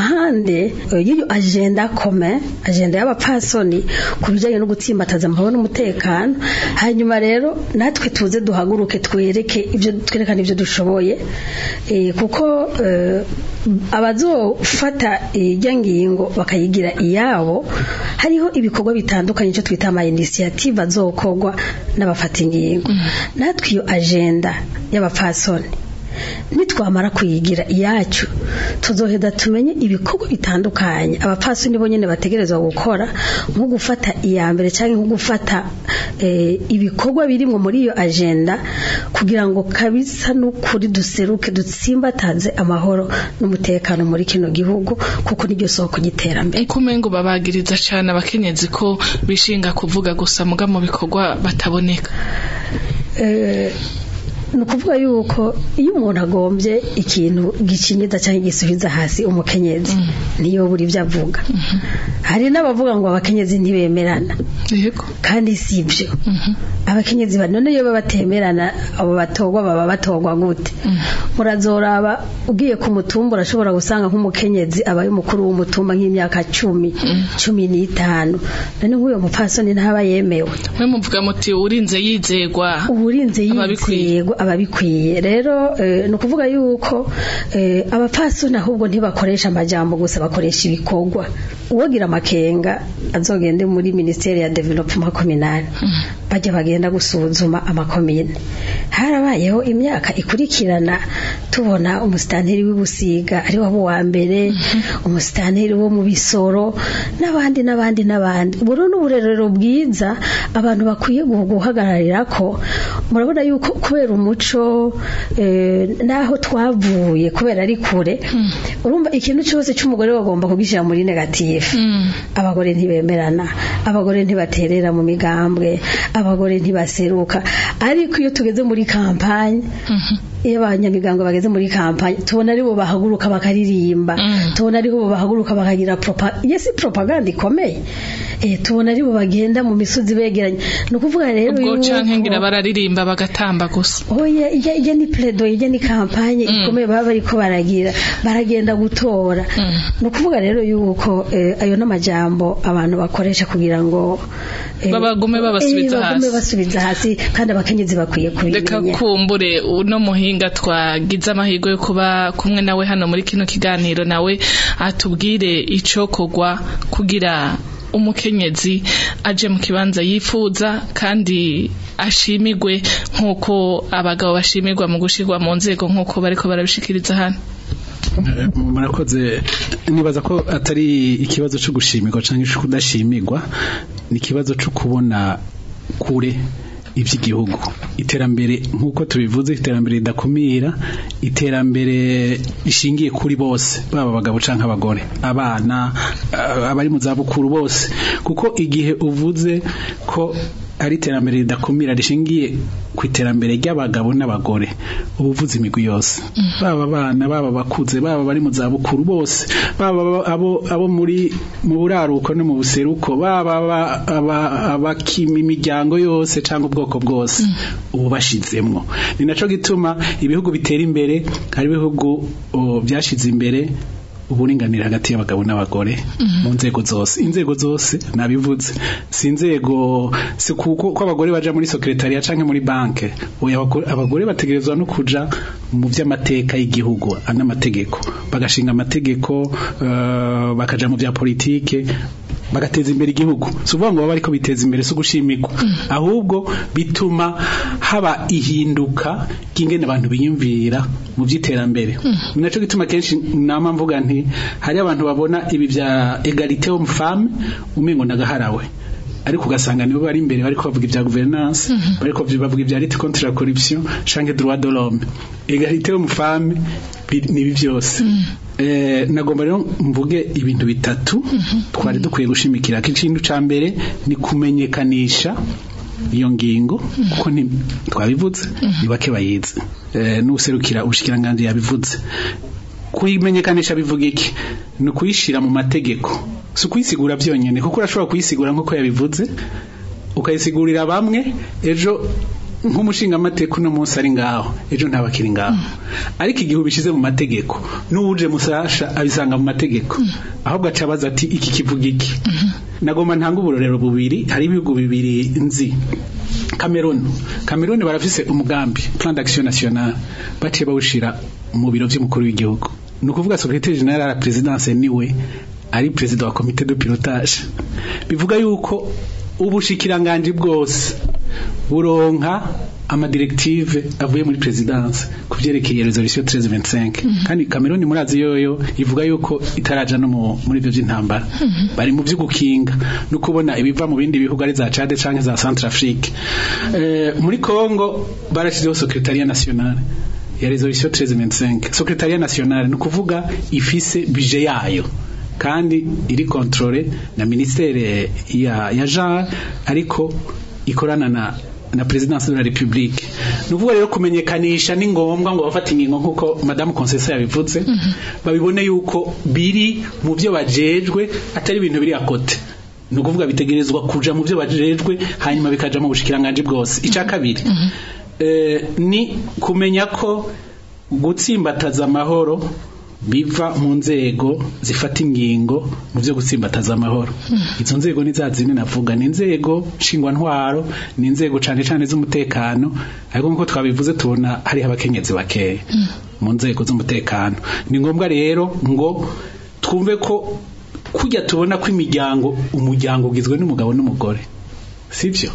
iruhande eh, y'iyo agenda kome agenda y'abapfasoni ku bijyanye no gutsimbataza amahoro n'umutekano hanyuma rero natwe tuze duhaguruke twereke ibyo twerekane ibyo dushoboye eh, kuko eh, abazofata ijya ngingo bakayigira iyabo hariho ibikorwa bitandukanye icyo twita ama initiative azokorwa n'abafata ingingo natwe iyo agenda y'abapfasoni nitwamara kuyigira iyacu tuzoheda tumenye ibikorwa bitandukanye abapfasoni bo nyene bategerezwa gukora nko gufata iya mbere cyangwa nko gufata eh, ibikorwa birimwo muri iyo agenda kugira ngo kabisa n'ukuri duseruke dutsimbataze amahoro n'umutekano muri kino gihugu kuko niryo soko ry'iterambere kumengo babagiriza cyane abakenyezi ko bishinga kuvuga gusa muga mu bikorwa bataboneka Eh, ni ukuvuga yuko iyo umuntu agombye ikintu gicinyiza cyangwa gisubiza hasi umukenyezi niyo buri ibyo avuga hari n'abavuga ngo abakenyezi ntibemerana yego kandi si ibyo abakenyezi ba none iyo baba batemerana abo batogwa baba batogwa gute murazoraba ugiye ku mutumba urashobora gusanga nk'umukenyezi abaye umukuru w'umutumba nk'imyaka cumi cumi n'itanu none nk'uyo mupfasoni ntaba yemewe mwe muvuga muti urinze yizegwa uburinze yizego ababikwiye rero eh, ni ukuvuga yuko eh, abapfasoni ahubwo ntibakoresha amajambo gusa bakoresha ibikorwa uwogira amakenga azogende muri ministeri ya development communal bajya bagenda gusuzuma amakomine harabayeho imyaka ikurikirana tubona umusitanteri w'ibusiga ari wabo wa mbere umusitanteri wo mu bisoro n'abandi n'abandi n'abandi ubu rero n'uburerero bwiza abantu bakwiye guh- guhagararira ko murabona yuko kubera umuco eh, n'aho twavuye kubera ari kure urumva ikintu cyose cy'umugore bagomba kugishyira muri negative abagore ntibemerana abagore ntibaterera mu migambwe abagore ntibaseruka ariko iyo tugeze muri kampanye iyo abanyamigango bageze muri kampanye tubona aribo bahaguruka bakaririmba tubona aribo bahaguruka bakagira propa iyo si propaganda ikomeye eh, tubona aribo bagenda mu misozi begeranye ni ukuvuga rero ubwo yuko- canke ngira bararirimba bagatamba gusa oya ijya ijya ni pledo ijya ni kampanye ikomeye baba bariko baragira baragenda gutora ni ukuvuga rero yuko eh, ayo n'amajambo abantu bakoresha kugira ngo eh, Babagume babasubiza eh, bagume hasi. basubiza hasi kandi abakenyezi bakwiye reka kubimenya kumbure uno muhinga twagize amahirwe yo kuba kumwe nawe hano muri kino kiganiro nawe atubwire icokorwa kugira umukenyezi aje mu kibanza yifuza kandi ashimigwe nk'uko abagabo bashimirwa mu gushirwa mu nzego nk'uko bariko barabishikiriza hano Eh, murakoze nibaza ko atari ikibazo cyo gushimirwa cyangwa cyo kudashimirwa ni ikibazo cyo kubona kure iby'igihugu iterambere nk'uko tubivuze iterambere ridakumira iterambere rishingiye kuri bose baba abagabo cyangwa abagore abana eh, abari mu zabukuru bose kuko igihe uvuze ko ari iterambere ridakumira rishingiye ku iterambere ry'abagabo n'abagore uba uvuze imigwi yose baba abana baba abakuze baba bari mu zabukuru bose baba abo- abo abo muri mu buraruko no mu buseruko baba aba- aba- abakima imiryango yose cyangwa ubwoko bwose ubu bashizemwo ni naco gituma ibihugu bitera imbere hari ibihugu oh, byashize imbere uburinganire hagati y'abagabo n'abagore mu nzego zose inzego zose nabivuze si inzego si kuko ko abagore baja muri secretariat canke muri banke oya abagore- abagore bategerezwa no kuja mu vy'amateka y'igihugu n'amategeko bagashinga amategeko eh, bakaja mu vya politike bagateza imbere igihugu si ukuvuga ngo baba ariko biteza imbere si ugushimirwa ahubwo bituma haba ihinduka ry'ingene abantu biyumvira mu by'iterambere ni nacyo gituma kenshi nama mvuga nti hari abantu babona ibi bya egalite homme femme umengo nagaharawe ariko ugasanga nibo bari imbere bariko bavuga ibya governance bariko bavuga ibya lutte contre la corruption canke droit de l'homme egalite homme femme bi- nibi byose Eh, nagomba rero mvuge ibintu bitatu twari dukwiye gushimikira ko ikintu ca mbere ni kumenyekanisha iyo ngingo kuko ni twabivuze ni bake bayizi Eh, n'userukira ubushikiranganji yabivuze kuyimenyekanisha bivuga iki ni ukuyishira mu mategeko si ukuyisigura byonyine kuko urashobora kuyisigura nk'uko yabivuze ukayisigurira bamwe ejo nk'umushingamateka uno munsi ari ngaho ejo ntabakiri ngaho ariko igihe ubishize mu mategeko n'uwuje musasha abisanga mu mategeko ahubwo aca abaza ati iki kivuga iki nagomba ntanga uburorero bubiri hari ibihugu bibiri nzi Cameroon Cameroon barafise umugambi plan d'action nationale baciye bawushira mu biro by'umukuru w'igihugu ni ukuvuga secrétaire général à la présidence niwe ari perezida wa comité de pilotage bivuga yuko ubushikiranganji bwose buronka amadirektive avuye muri presidence ku vyerekeye resolution 1325 kandi Cameroon murazi yoyo ivuga yuko itaraja no mu- muri ivyo vy'intambara bari mu vy'ugukinga no kubona ibiva mu bindi bihugu ari za Chad canke za Centrafrique eh, muri Congo barashizeho secretariat national ya resolution 1325 secretariat national ni ukuvuga ifise budget yayo kandi iri controle na ministere ya, ya Jean ariko ikorana na na presidence de la republique nuvuga rero kumenyekanisha ni ngombwa ngo bafate ingingo nkuko madame Concessa yabivuze babibone yuko biri mu byo bajejwe atari ibintu biri akote ni ukuvuga bitegerezwa kuja mu byo bajejwe hanyuma bikaja mu bushikiranganje bwose icya kabiri eh, ni kumenya ko gutsimbataza amahoro biva mu nzego zifata ingingo mu byo gutsimbataza amahoro izo nzego ni za zindi navuga ni inzego nshingwantwaro ni inzego cane cane z'umutekano ariko nk'uko twabivuze tubona hariho abakenyezi bakeya mu nzego z'umutekano ni ngombwa rero ngo twumve ko kujya tubona ko imiryango umuryango ugizwe n'umugabo n'umugore sibyo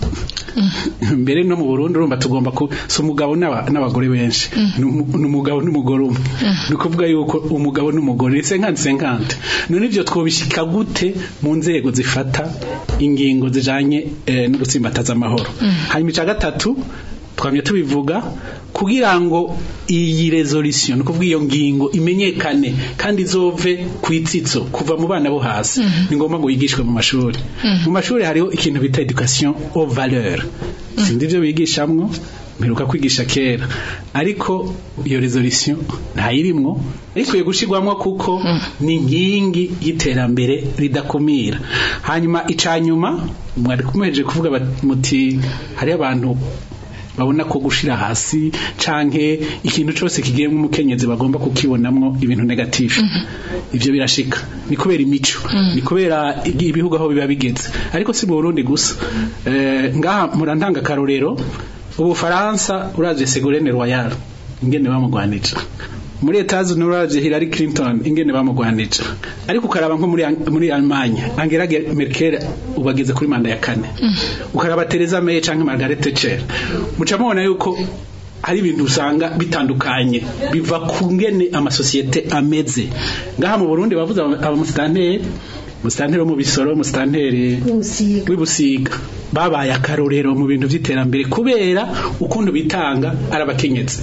mbere no mu Burundi urumva tugomba ku si umugabo n'aba- n'abagore benshi ni umu- ni umugabo n'umugore umwe ni ukuvuga yuko umugabo n'umugore ni senkante senkante none ivyo twobishika gute mu nzego zifata ingingo zijanye eh, no gutsimbataza amahoro hanyuma ica gatatu twamye tubivuga kugira ngo iyi resolution ni ukuvuga iyo ngingo imenyekane kandi izove ku itsitso kuva mu bana bo hasi ni ngombwa ngo yigishwe mu mashuri mu mashuri hariho ikintu bita education aux valeurs sindi ibyo bigishamwo mperuka kwigisha kera ariko iyo resolution ntayirimwo ikwiye gushirwamwo kuko ni inkingi y'iterambere ridakumira hanyuma icanyuma mwari kumeje kuvuga bat- muti hariho abantu babona ko gushira hasi canke ikintu cose kigiyemwo umukenyezi bagomba kukibonamwo ibintu negative ivyo birashika ni kubera imico ni kubera ibihugu aho biba bigeze ariko si mu Burundi gusa eh, ngaha murantanga karorero ubufaransa uravye Ségolène Royal ingene bamugwanije muri etazi n'uravye Hillary Clinton ingene bamugwanije ariko ukaraba nko muri muri Allemagne Angela Merkel ubageze kuri manda ya kane ukaraba Theresa May canke Margaret Thatcher muca mubona yuko hari ibintu usanga bitandukanye biva ku ngene amasosiyete ameze ngaha mu Burundi bavuze abamusitanteri musitanteri wo mu bisoro musitanteri Usiga. w'ibusiga babaye akarorero mu bintu by'iterambere kubera ukuntu bitanga ari abakenyezi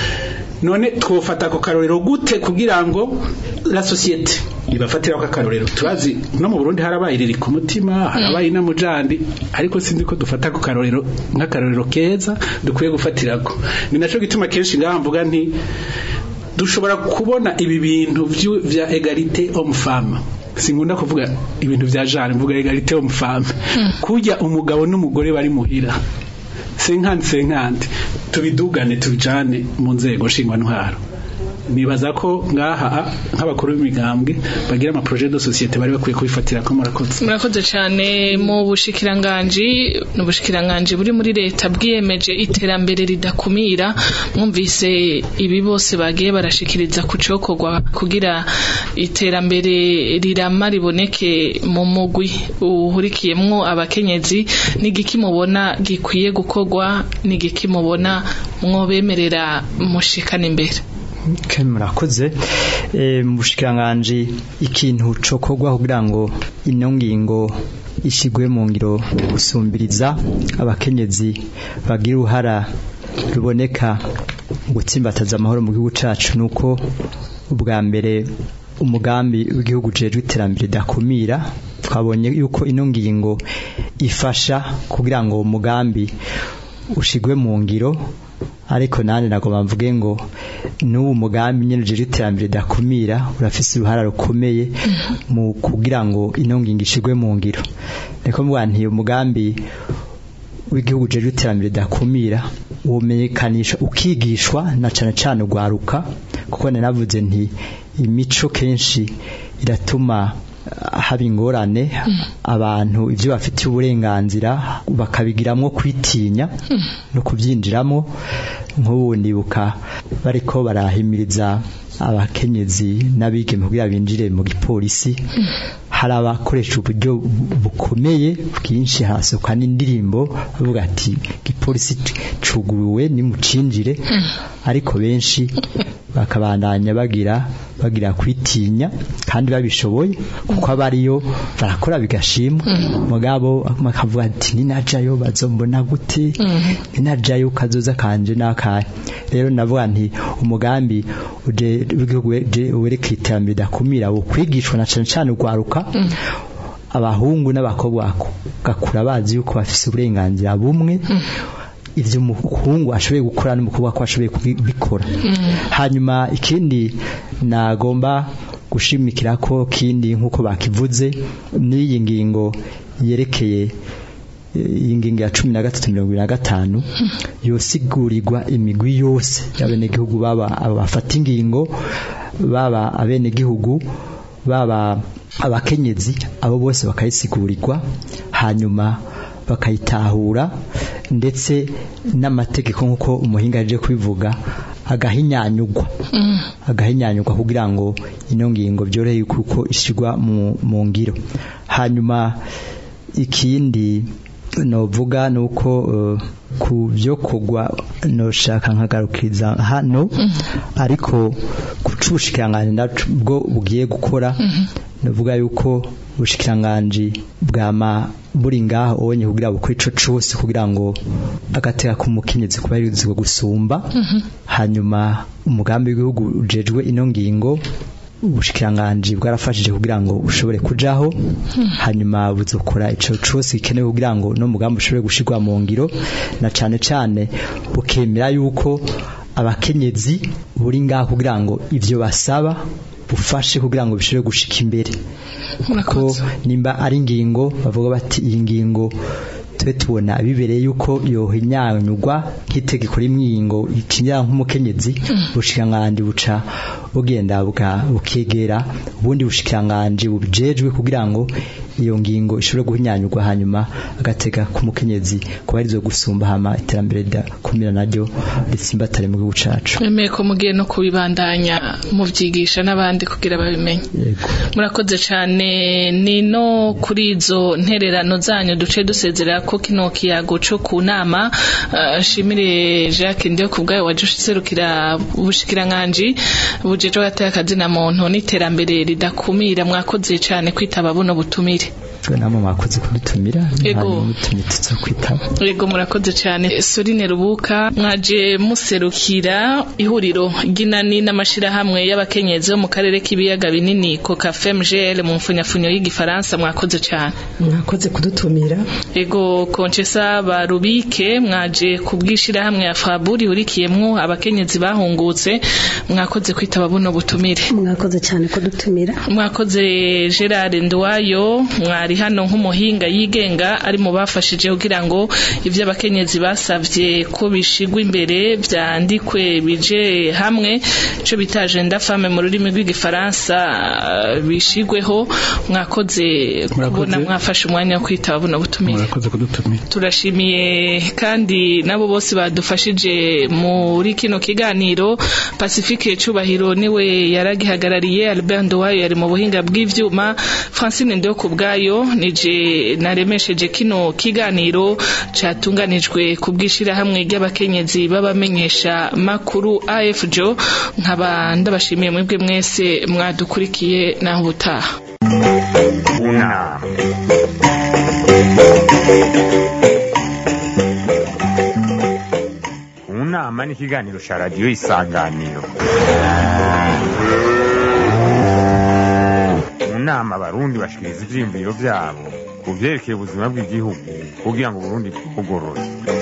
none twofata ako karorero gute kugira ngo la societe ibafatira ako karorero turazi no mu Burundi harabaye riri ku mutima harabaye na mujandi ariko sinzi ko dufata ako karorero nk'akarorero keza dukwiye gufatirako ni naco gituma kenshi ngaha mvuga nti dushobora kubona ibi bintu vyu- vya egalite homme femme sinkunda kuvuga ibintu vya genre mvuga egalite homme femme kujya umugabo n'umugore bari muhira senkante senkante tubidugane tubijane mu nzego nshingwantwaro nibaza ko ngaha nk'abakuru b'imigambwe bagira ama projet de société bari bakwiye kubifatira ko murakoze murakoze cyane mu bushikiranganji n'ubushikiranganji buri muri leta bwiyemeje iterambere ridakumira mwumvise ibi bose bagiye barashikiriza ku cokorwa kugira iterambere rirama riboneke mu mugwi uhurikiyemwo abakenyezi n'igiki mubona gikwiye gukorwa n'igiki mubona mwobemerera mushikana imbere Okay, murakoze Eh, mu bushikiranganji ikintu cokorwa kugira ngo ino ngingo ishigwe mu ngiro gusumbiriza abakenyezi bagira uruhara ruboneka mu gutsimbataza amahoro mu gihugu cacu nuko ubwa mbere umugambi w'igihugu ujejwe iterambere ridakumira twabonye yuko ino ngingo ifasha kugira ngo uwo mugambi ushigwe mu ngiro ariko nane nagomba mvuge ngo n'ubu mugambi nyene ujejwe iterambere ridakumira urafise uruhara rukomeye mu kugira ngo ino ngingo ishigwe mu ngiro niko mvuga nti umugambi w'igihugu ujejwe iterambere ridakumira womenyekanisha ukigishwa na cane cane ugwaruka kuko nanavuze nti imico kenshi iratuma ah, haba ingorane abantu ivyo bafitiye uburenganzira bakabigiramwo kwitinya no kubyinjiramo nk'ubu ndibuka bariko barahimiriza abakenyezi n'abigeme kugira binjire mu gipolisi hari abakoresha uburyo bu- bukomeye bwinshi hasohoka n'indirimbo bavuga ati igipolisi c- cuguruwe nimucinjire ariko benshi bakabandanya bagira bagira kwitinya kandi babishoboye kuko abariyo barakora bigashimwa mugabo bakavuga ati ninajayo bazombona gute ninajayo kazoza kanje nakaye rero navuga nti umugambi uje w'igihugu weje- werekeye iterambere ridakumira wo kwigishwa na cane cane ugwaruka abahungu n'abakobwa bako gakura bazi yuko bafise uburenganzira bumwe ivyo umuhungu ashoboye gukora n'umukobwa ko ashoboye kubikora hanyuma ikindi nagomba gushimikira ko kindi nk'uko bakivuze n'iyi ngingo yerekeye eh, iyi ngingo ya cumi na gatatu mirongo ibiri na gatanu yosigurirwa imigwi yose y'abenegihugu baba abo bafata ingingo baba abenegihugu baba abakenyezi abo bose bakayisigurirwa hanyuma bakayitahura ndetse n'amategeko nk'uko umuhinga yaje kubivuga agahinyanyugwa agahinyanyugwa kugira ngo ino ngingo byorohe kuko ishyirwa mu, mu ngiro hanyuma ikindi novuga nuko uh, ku byo kugwa noshaka nkagarukiriza hano ariko kucushikiranganje nabwo bugiye gukora novuga yuko ubushikiranganje bwama buri ngaho onye kugira bukore ico cose kugira ngo agateka kumukenyezi kubarizwa gusumba hanyuma umugambi w'igihugu ujejwe ino ngingo ubushikiranganje bwarafashije kugira ngo ushobore kujaho hanyuma buzokora ico cose gikenewe kugira ngo no mugambi ushobore gushirwa mu ngiro na cane cane bukemera yuko abakenyezi buri ngaho kugira ngo ivyo basaba bufashe kugira ngo bishobore gushika imbere kuko nimba ari ingingo bavuga bati iyi ngingo tube tubona bibereye yuko yohinyanyugwa nk'itegeko rimwingo ikinyara nk'umukenyezi bushikiranganje buca bugenda buka- bukegera ubundi bushikiranganje bubijejwe kugira ngo iyo ngingo ishobore guhinyanyugwa hanyuma agatega k'umukenyezi kubarizwa gusumba hama iterambere rya kumira naryo ritsimbatare mu gihugu cacu Emeye ko mugiye no kubibandanya muvyigisha n'abandi kugira babimenye yego murakoze cyane ni no kuri izo ntererano zanyu duce dusezerera ko kino kiyago co ku nama eh, nshimire Jacques ndiyo kubwayo waje userukira ubushikiranganje bujeje gataya akazina muntu n'iterambere ridakumira mwakoze cyane kwitaba buno butumire twe namwe mwakoze kudutumira Yego. hanyuma mutumye tuza kwitaba Yego murakoze cyane Sorine Rubuka mwaje muserukira ihuriro ry'inani n'amashirahamwe y'abakenyezi bo mu karere k'ibiyaga binini Coca FMGL mu mfunyafunyo y'igifaransa mwakoze cyane mwakoze kudutumira Ego Conchesa Barubike mwaje kubwishira hamwe ya Faburi hurikiyemwo abakenyezi bahungutse mwakoze kwitaba buno butumire mwakoze cyane kudutumira mwakoze Gerard Ndwayo mwari hano nk'umuhinga yigenga ari mu bafashije kugira ngo ivyo abakenyezi basavye ko bishigwa imbere vyandikwe bije hamwe ico bita agenda femme mu rurimi rw'igifaransa eh, bishigweho mwakoze kubona mwafashe umwanya wo kwitaba buno butumire murakoze kudutumira turashimiye kandi nabo bose badufashije muri kino kiganiro Pacifique Cubahiro niwe yaragihagarariye Albert Ndowayo yari mu buhinga bw'ivyuma Francine Ndio kubgayo nije naremesheje kino kiganiro catunganijwe kubwishira hamwe ry'abakenyezi babamenyesha makuru AFJO nkaba ndabashimiye mwebwe mwese mwadukurikiye naho ubutaha Una. Unama ni ikiganiro cya radiyo isanganiro mu nama abarundi bashikiriza ivyiyumviro vyabo ku vyerekeye ubuzima bw'igihugu kugira ngo uburundi bwugorore